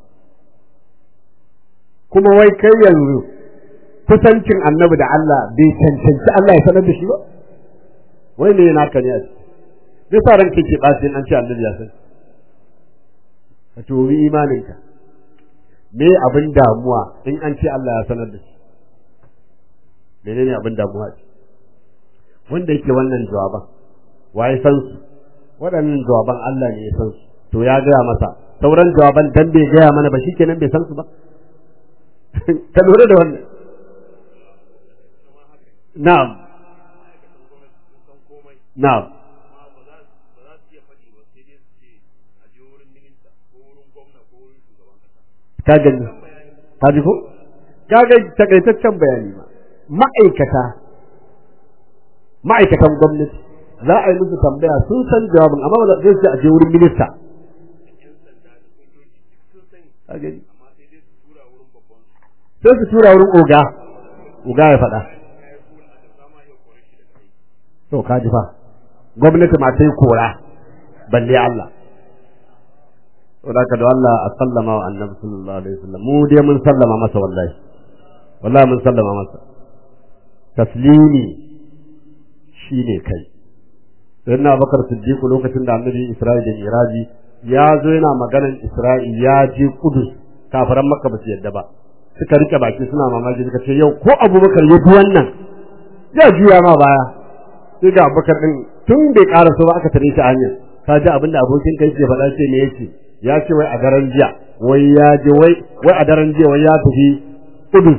kuma wai kai yanzu kusancin annabi da Allah bai cancanci Allah ya sanar da shi ba wai ne naka ne a ciki zai sa ranka ke ɓaci an ce annabi ya san ka tobi imaninka me abin damuwa in an ce Allah ya sanar da shi menene abin damuwa ce wanda yake wannan jawaban waye san su waɗannan jawaban Allah ne ya san su to ya gaya masa sauran jawaban dan bai gaya mana ba shikenan bai san su ba ka lura da wannan na'am na'am ka gani ka ji ko ka ga takaitaccen bayani ma ma'aikata ma'aikatan gwamnati za a yi musu tambaya sun san jawabin amma ba za su a je wurin minista sai su tura wurin oga oga ya faɗa to ka ji fa gwamnati ma ta yi kora balle Allah saboda da Allah a sallama wa annabi sallallahu alaihi wasallam mu dai mun sallama masa wallahi wallahi mun sallama masa taslimi shine kai sai na bakar siddiq lokacin da annabi Isra'i da Miraji ya zo yana maganan Isra'i ya je Kudus kafiran Makka ba su yadda ba suka rike baki suna mamaki suka ce yau ko Abubakar ya bi wannan ya juya ma baya sai ga Abubakar din tun bai karaso ba aka tare shi a hanyar ka ji abinda abokin kai ke faɗa ce me yace ya ce wai a daren jiya wai ya je wai wai a daren jiya wai ya tafi Kudus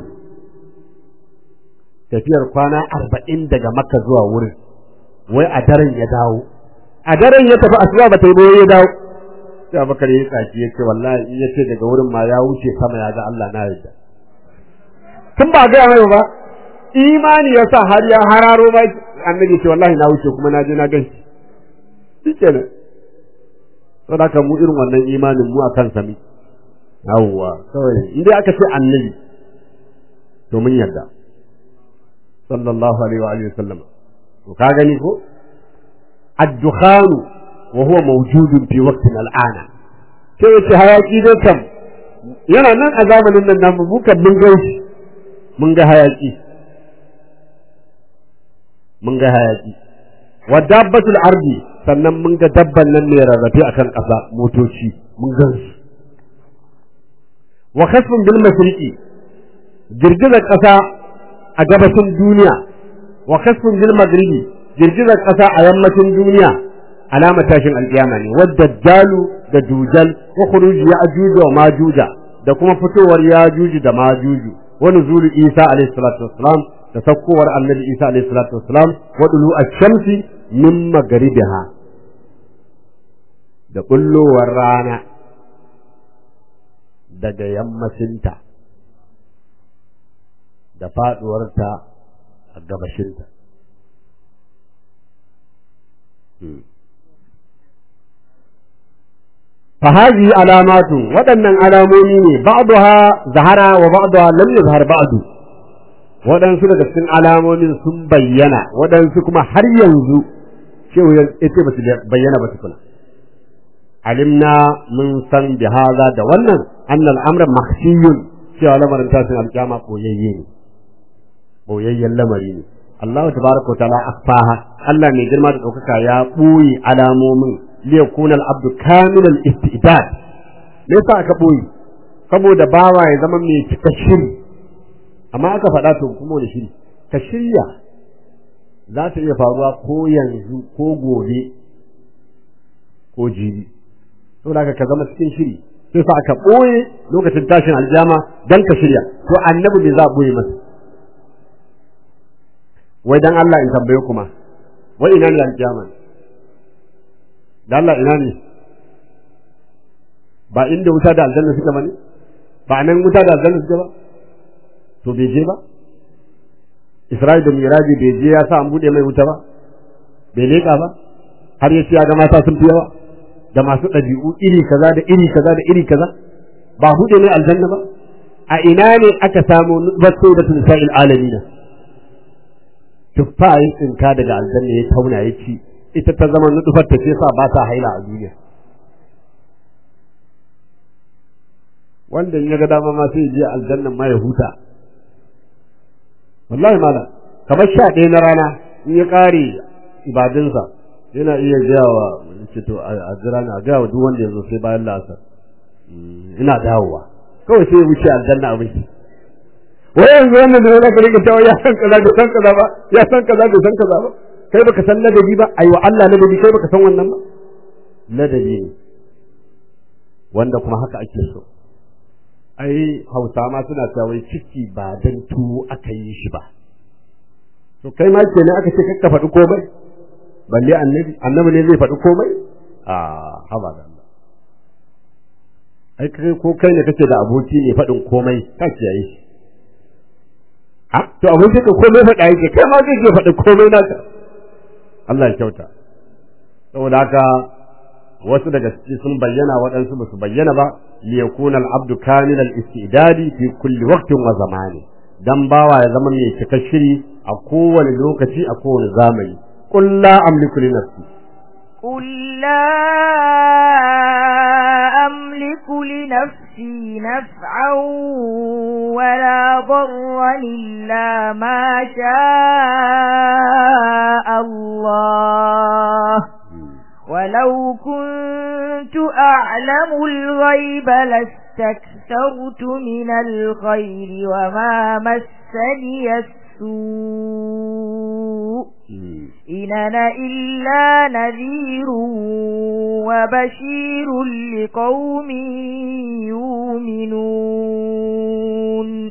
tafiyar kwana arba'in daga Makka zuwa wurin wai a daren ya dawo a daren ya tafi asuba ba ta yi ba ya dawo sai Abubakar ya tsaki ya ce wallahi in ya ce daga wurin ma ya wuce sama ya ga Allah na yarda tun ba ga mai ba imani ya sa har ya hararo ba annabi ce wallahi na wuce kuma na je na gan shi shikenan saboda haka mu irin wannan imanin mu akan sami yawwa kawai in dai aka ce annabi to mun yarda sallallahu alaihi wa alihi wasallam to ka gani ko ad-dukhan wa huwa mawjudun fi waqtina al-ana sai yace hayaki dai kam yana nan a zamanin nan namu mu kan mun ga shi mun ga hayaki mun ga hayaki wa dabbatul ardi sannan mun ga dabban nan mai rarrafe akan ƙasa motoci mun gan su wa khasfun bil mashriqi girgizar ƙasa a gabashin duniya wa khasfun bil maghribi girgizar ƙasa a yammacin duniya alama tashin alƙiyama ne wadda dalu da dujal wa khuruj ya'juj wa majuja da kuma fitowar yajuju da majuju wa nuzulu isa alayhi salatu wassalam da sakkowar annabi isa alayhi salatu wassalam wa dulu ash-shamsi min maghribiha da bullowar rana daga yammacinta da faduwarta a gabashinta فهذه علامات waɗannan alamomi ne ba'daha zahara wa ba'daha lam yazhar ba'du waɗansu daga cikin alamomin sun bayyana waɗansu kuma har yanzu shehu ya ce ba su bayyana ba tukuna alimna mun san bi haza da wannan annal amra makhshiyun cewa lamarin tashin alkiyama koyayye ne boyayyen lamari ne Allah tabaraka wa ta'ala akfaha Allah mai girma da ɗaukaka ya ɓoye alamomin liyakuna al-abdu kamil al-istidad me yasa aka ɓoye saboda bawa ya zama mai cika shiri amma aka faɗa to kuma da shiri ka shirya za ta iya faruwa ko yanzu ko gobe ko jibi saboda ka zama cikin shiri sai sa aka ɓoye lokacin tashin aljama dan ka shirya to annabi me za a ɓoye masa wai dan Allah in tambaye kuma wai ina ne aljama da Allah ina ne ba inda wuta da aljanna suka bane ba nan wuta da aljanna suka ba to bai je ba Isra'il da Miraji bai je ya sa an bude mai wuta ba bai leka ba har ya ya ga mata sun fi yawa da masu ɗabi'u iri kaza da iri kaza da iri kaza ba bude mai aljanna ba a ina ne aka samu nutfatu da tunsa'il alamina tuffa ya tsinka daga aljanna ya tauna ya ci ita ta zama nutfar ta ce sa ba ta haila a duniya wanda in ya ga dama ma sai je aljannan ma ya huta wallahi mala kamar sha ɗaya na rana in ya ƙare ibadunsa yana iya gaya wa ce to a jira ni a gaya wa duk wanda ya zo sai bayan la'asar ina dawowa kawai sai ya wuce aljanna abin shi wai yanzu wannan da zaka rika cewa ya san kaza da san kaza ba ya san kaza da san kaza ba kai baka san ladabi ba ai wa Allah ladabi kai baka san wannan ba ladabi ne wanda kuma haka ake so ai Hausa ma suna cewa wai ciki ba dan tuwo aka yi shi ba to kai ma kenan aka ce kakka faɗi komai balle annabi annabi ne zai faɗi komai a haba da Allah ai kai ko kai ne kake da aboki ne faɗin komai ka kiyaye shi a to aboki ka komai faɗa yake kai ma zai faɗi komai naka Allah ya kyauta saboda haka wasu daga ciki sun bayyana waɗansu ba su bayyana ba li yakuna al-abdu kamil al-istidadi fi kulli waqtin wa zamani dan bawa ya zama mai cika shiri a kowane lokaci a kowane zamani qul la amliku li nafsi قل لا أملك لنفسي نفعا ولا ضرا إلا ما شاء الله ولو كنت أعلم الغيب لاستكثرت من الخير وما مسني السوء إن أنا إلا نذير وبشير لقوم يؤمنون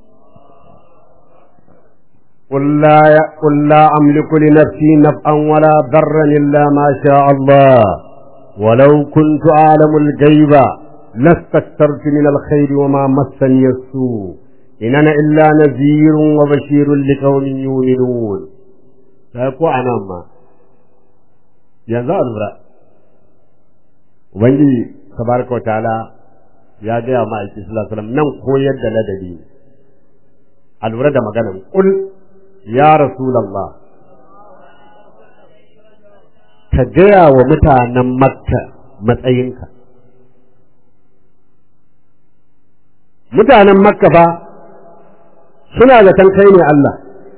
قل لا قل لا أملك لنفسي نفعا ولا ضرا إلا ما شاء الله ولو كنت أعلم الغيب لاستكثرت من الخير وما مسني السوء إن أنا إلا نذير وبشير لقوم يؤمنون سيقول أنا ما ينزل الرأي Ubangiji tabaraka wa ta'ala ya gaya ma aiki sallallahu alaihi wasallam nan koyar da ladabi a lura da maganar kul ya rasulallah ka gaya wa mutanen makka matsayinka mutanen makka fa suna zaton kai ne Allah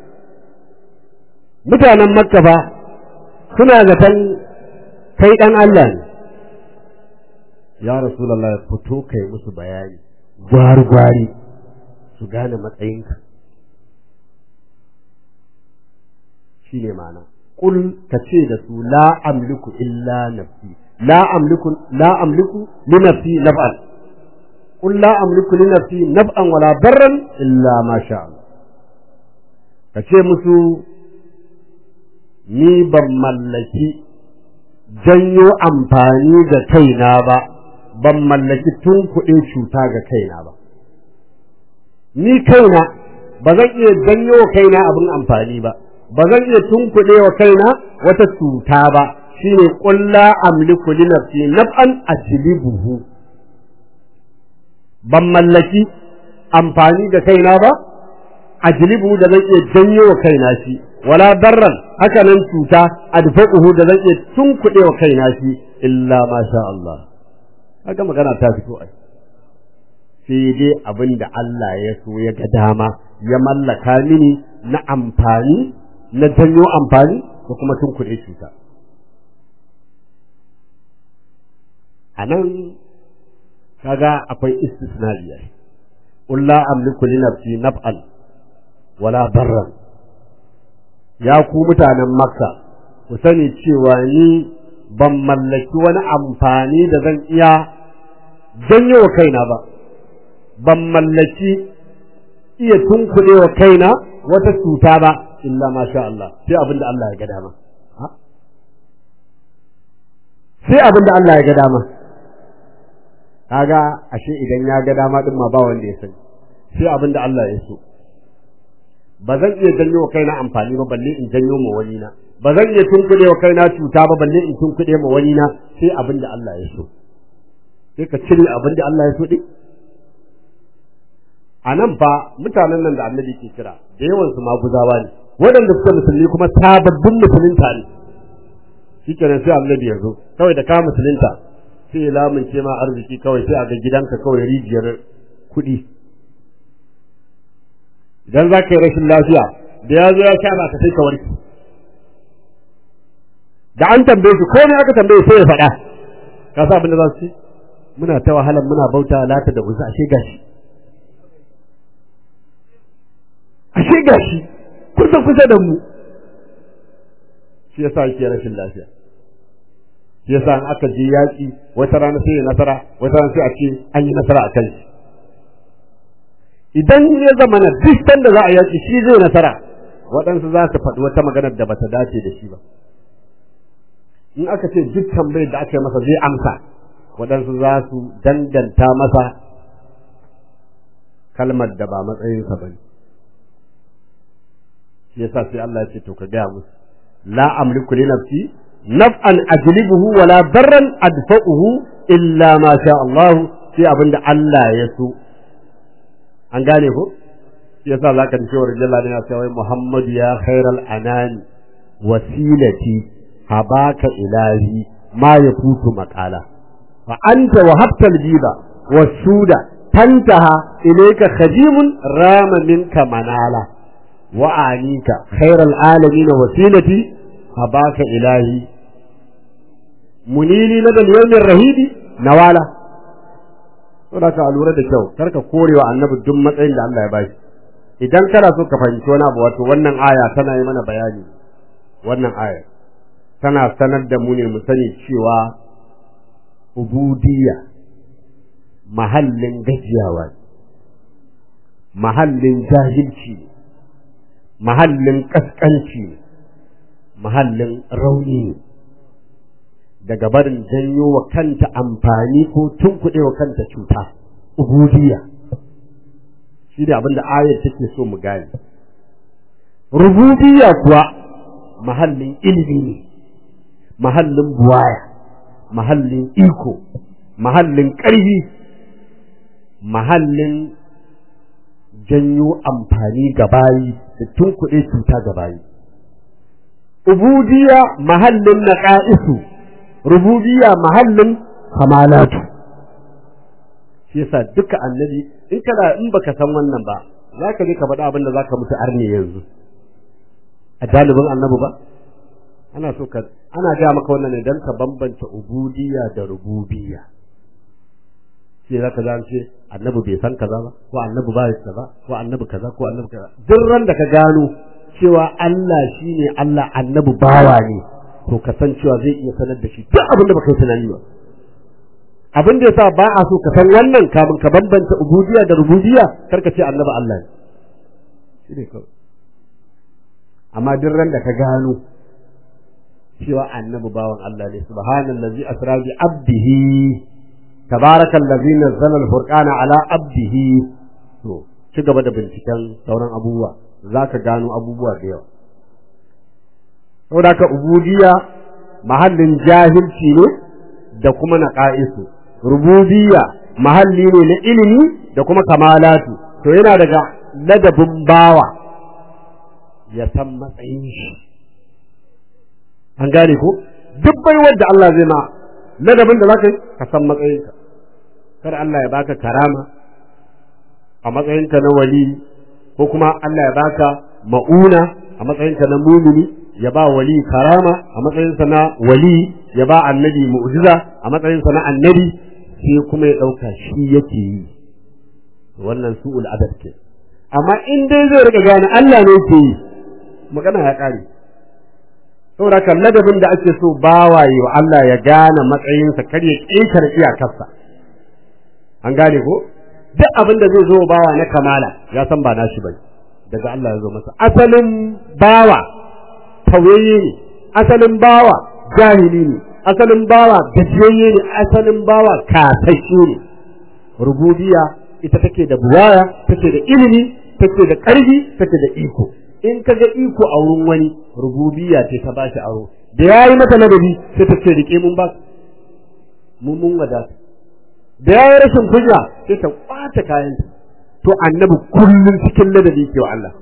mutanen makka fa suna zaton kai ɗan Allah ne ya rasulallah ya fito kai musu bayani gwari-gwari su gane matsayinka shi ne ma'ana ƙul ka ce da su la amliku illa nafsi la amliku la amliku li nafsi naf'an qul la amliku li nafsi naf'an wala darran illa ma sha Allah ka ce musu ni ban mallaki janyo amfani ga kaina ba ban mallaki tun kuɗin cuta ga kaina ba ni kaina ba zan iya janyo kaina abin amfani ba ba zan iya tunkuɗe wa kaina wata cuta ba shine ƙulla amliku li nafsi naf'an ajlibuhu ban mallaki amfani da kaina ba ajlibuhu da zan iya janyo wa kaina shi wala darran haka nan cuta adfa'uhu da zan iya tunkuɗe wa kaina shi illa ma sha Allah haka magana ta fito ai sai dai abin da Allah ya so ya ga dama ya mallaka mini na amfani na janyo amfani da kuma tunkuɗe cuta. A nan kaga akwai istisnaliya qul la amliku li nafsi naf'an wala darran ya ku mutanen makka ku sani cewa ni ban mallaki wani amfani da zan iya janyo wa kaina ba ban mallaki iya tunkuɗe wa kaina wata cuta ba illa ma sha Allah sai abin da Allah ya ga dama sai abin da Allah ya ga dama kaga ashe idan ya ga dama din ma ba wanda ya sani sai abin da Allah ya so ba zan iya janyo wa kaina amfani ba balle in janyo ma wani na ba zan iya tunkuɗe wa kaina cuta ba balle in tunkuɗe ma wani na sai abin da Allah ya so sai ka cire abin da Allah ya so din a nan fa mutanen nan da annabi ke kira da yawan su maguzawa ne waɗanda suka musulmi kuma sababbin musulunta ne shi kenan sai annabi ya zo kawai da ka musulunta sai ya lamunce ma arziki kawai sai a ga gidanka kawai rijiyar kuɗi idan za ka yi rashin lafiya da ya zo ya sha ba ka sai ka warke da an tambaye shi komai aka tambaye sai ya faɗa ka sa abin da za su ce muna ta wahalar muna bauta lata da uzza ashe gashi ashe gashi kusa kusa da mu shi yasa yake rashin lafiya shi yasa in aka je yaƙi wata rana sai ya nasara wata rana sai a ce an yi nasara a kan shi idan ya zama na duk da za a yaƙi shi zai nasara waɗansu za su faɗi wata maganar da bata dace da shi ba in aka ce duk tambayar da aka yi masa zai amsa waɗansu za su danganta masa kalmar da ba matsayinsa ba ne shi yasa sai Allah ya ce to ka gaya musu la amliku li nafsi naf'an ajlibuhu wa la darran adfa'uhu illa ma sha Allah sai abinda Allah ya so an gane ko shi yasa zaka ji cewa rajalla ne ya ce wai Muhammadu ya khairal anani wasilati habaka ilahi ma yafutu maqala fa anta wahabta aljiba wasuda tantaha ilayka khajimun rama minka manala وأعنيك خير العالمين وسيلتي أباك إلهي منيلي لدى اليوم الرهيب نوالا saboda ka lura da kyau karka korewa annabi duk matsayin da Allah ya bashi idan kana so ka fahimci wani abu wato wannan aya tana yi mana bayani wannan aya tana sanar da mu ne mu sani cewa ubudiyya mahallin gajiyawa mahallin jahilci ne mahallin ƙasƙanci mahallin rauni ne daga barin janyo wa kanta amfani ko tunkuɗe wa kanta cuta ubudiyya shi da abin da ayar take so mu gane rububiyya kuwa mahallin ilimi ne mahallin buwaya mahallin iko mahallin ƙarfi mahallin janyo amfani ga bayi da tunkuɗe cuta ga bayi. Ubudiya mahallin naƙa'isu, rububiya mahallin kamalatu. Shi yasa duka annabi in kana in baka san wannan ba, za ka je ka faɗa abin da za ka mutu arne yanzu. A jalibin annabi ba? Ana so ka ana gaya maka wannan ne don ka bambanta ubudiya da rububiya. sai za ka ce annabi bai san kaza ba ko annabi ba ya kaza ko annabi kaza ko annabi kaza duk ran da ka gano cewa Allah shine Allah annabi bawa ne to ka san cewa zai iya sanar da shi duk abin da baka yi tunani ba abin da yasa ba a so ka san wannan kamun ka bambanta ubudiyya da rububiyya karka ce annabi Allah ne shine kawai amma duk ran da ka gano cewa annabi bawan Allah ne subhanallazi asra bi abdihi تبارك الذي نزل الفرقان على عبده to ci gaba da binciken sauran abubuwa za ka gano abubuwa da yawa saboda ka ubudiyya mahallin jahilci ne da kuma na ƙa'isu rububiyya mahalli ne na ilimi da kuma kamalatu to yana daga ladabin bawa ya san matsayin shi an gane ko duk baiwar da Allah zai ma ladabin da za ka yi ka san matsayinka kar Allah ya baka karama a matsayinka na wali ko kuma Allah ya baka ma'una a matsayinka na mumini ya ba wali karama a matsayinsa na wali ya ba annabi mu'jiza a matsayinsa na annabi sai kuma ya ɗauka shi yake yi wannan su'ul adab ke amma in dai zai rika gane Allah ne ke yi magana ya ƙare saboda kan ladabin da ake so bawaye wa Allah ya gane matsayinsa kar ya ƙetare iyakarsa an gane ko duk abin da zai zo bawa na kamala ya san ba nashi bane daga Allah ya zo masa asalin bawa tauyayye ne asalin bawa jahili ne asalin bawa gajiyayye ne asalin bawa kasashe ne rububiya ita take da buwaya take da ilimi take da ƙarfi take da iko in ka ga iko a wurin wani rububiya ce ta bashi aro da yayi mata ladabi sai ta ce rike mun ba mun mun wadata da yayi rashin kunya sai ta kwata kayan to annabi kullun cikin ladabi ke wa Allah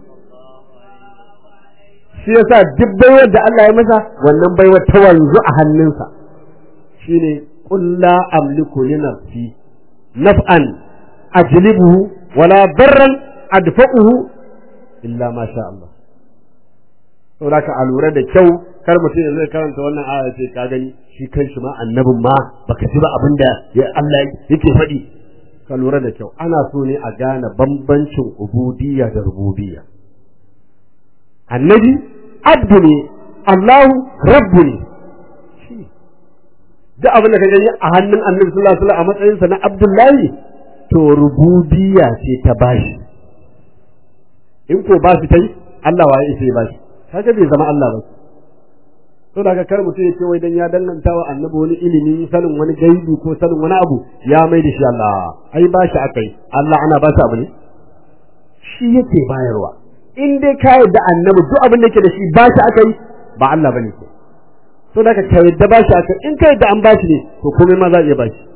shi yasa duk baiwar da Allah ya masa wannan baiwar ta wanzu a hannunsa shine qul la amliku li nafsi naf'an ajlibuhu wala darran adfa'uhu illa ma sha Allah saboda ka a lura da kyau kar mutum ya zai karanta wannan aya ce ka gani shi kanshi ma annabin ma baka ji ba abin da ya Allah yake faɗi ka lura da kyau ana so ne a gane bambancin ubudiyya da rububiyya annabi abdu ne Allahu rabbu ne duk abin da ka gani a hannun annabi sallallahu alaihi wasallam a matsayinsa na abdullahi to rububiyya ce ta bashi in ko ba shi tai Allah waye sai bashi kaga bai zama Allah ba to daga kar mutum ya ce wai dan ya danganta wa annabi wani ilimi sanin wani gaibi ko sanin wani abu ya mai da shi Allah ai ba shi akai Allah ana ba shi abu ne shi yake bayarwa in dai ka yarda annabi duk abin da yake da shi ba shi akai ba Allah bane ko to daga ka yarda ba shi akai in ka yarda an ba shi ne to komai ma za a iya ba shi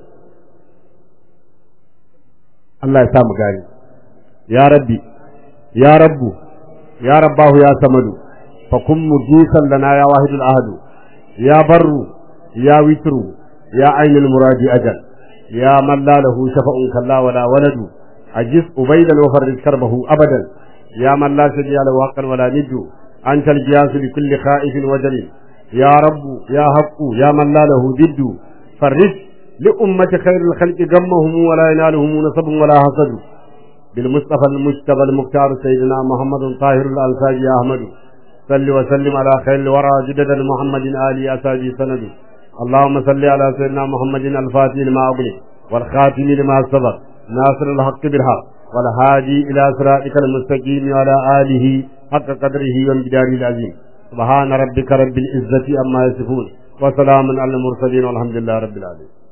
Allah ya sa mu gani ya rabbi ya rabbu ya rabbahu ya samadu فكن مجيسا لنا يا واحد الأهد يا بر يا وتر يا عين المراد أجل يا من لا له شفع كلا ولا ولد أجس أبيدا وفرج كربه أبدا يا من لا شجع له حقا ولا ند أنت الجياس لكل خائف وجل يا رب يا حق يا من لا له ضد فرج لأمة خير الخلق غمهم ولا ينالهم نصب ولا حسد بالمصطفى المجتبى المختار سيدنا محمد طاهر الألفاظ يا أحمد صل وسلم على خير الورى جدد محمد آل أساجي سند اللهم صل على سيدنا محمد الفاتح لما أغلق والخاتم لما سبق ناصر الحق بالحق والهادي إلى صراطك المستقيم وعلى آله حق قدره وامتداره العظيم سبحان ربك رب العزة أما يصفون وسلام على المرسلين والحمد لله رب العالمين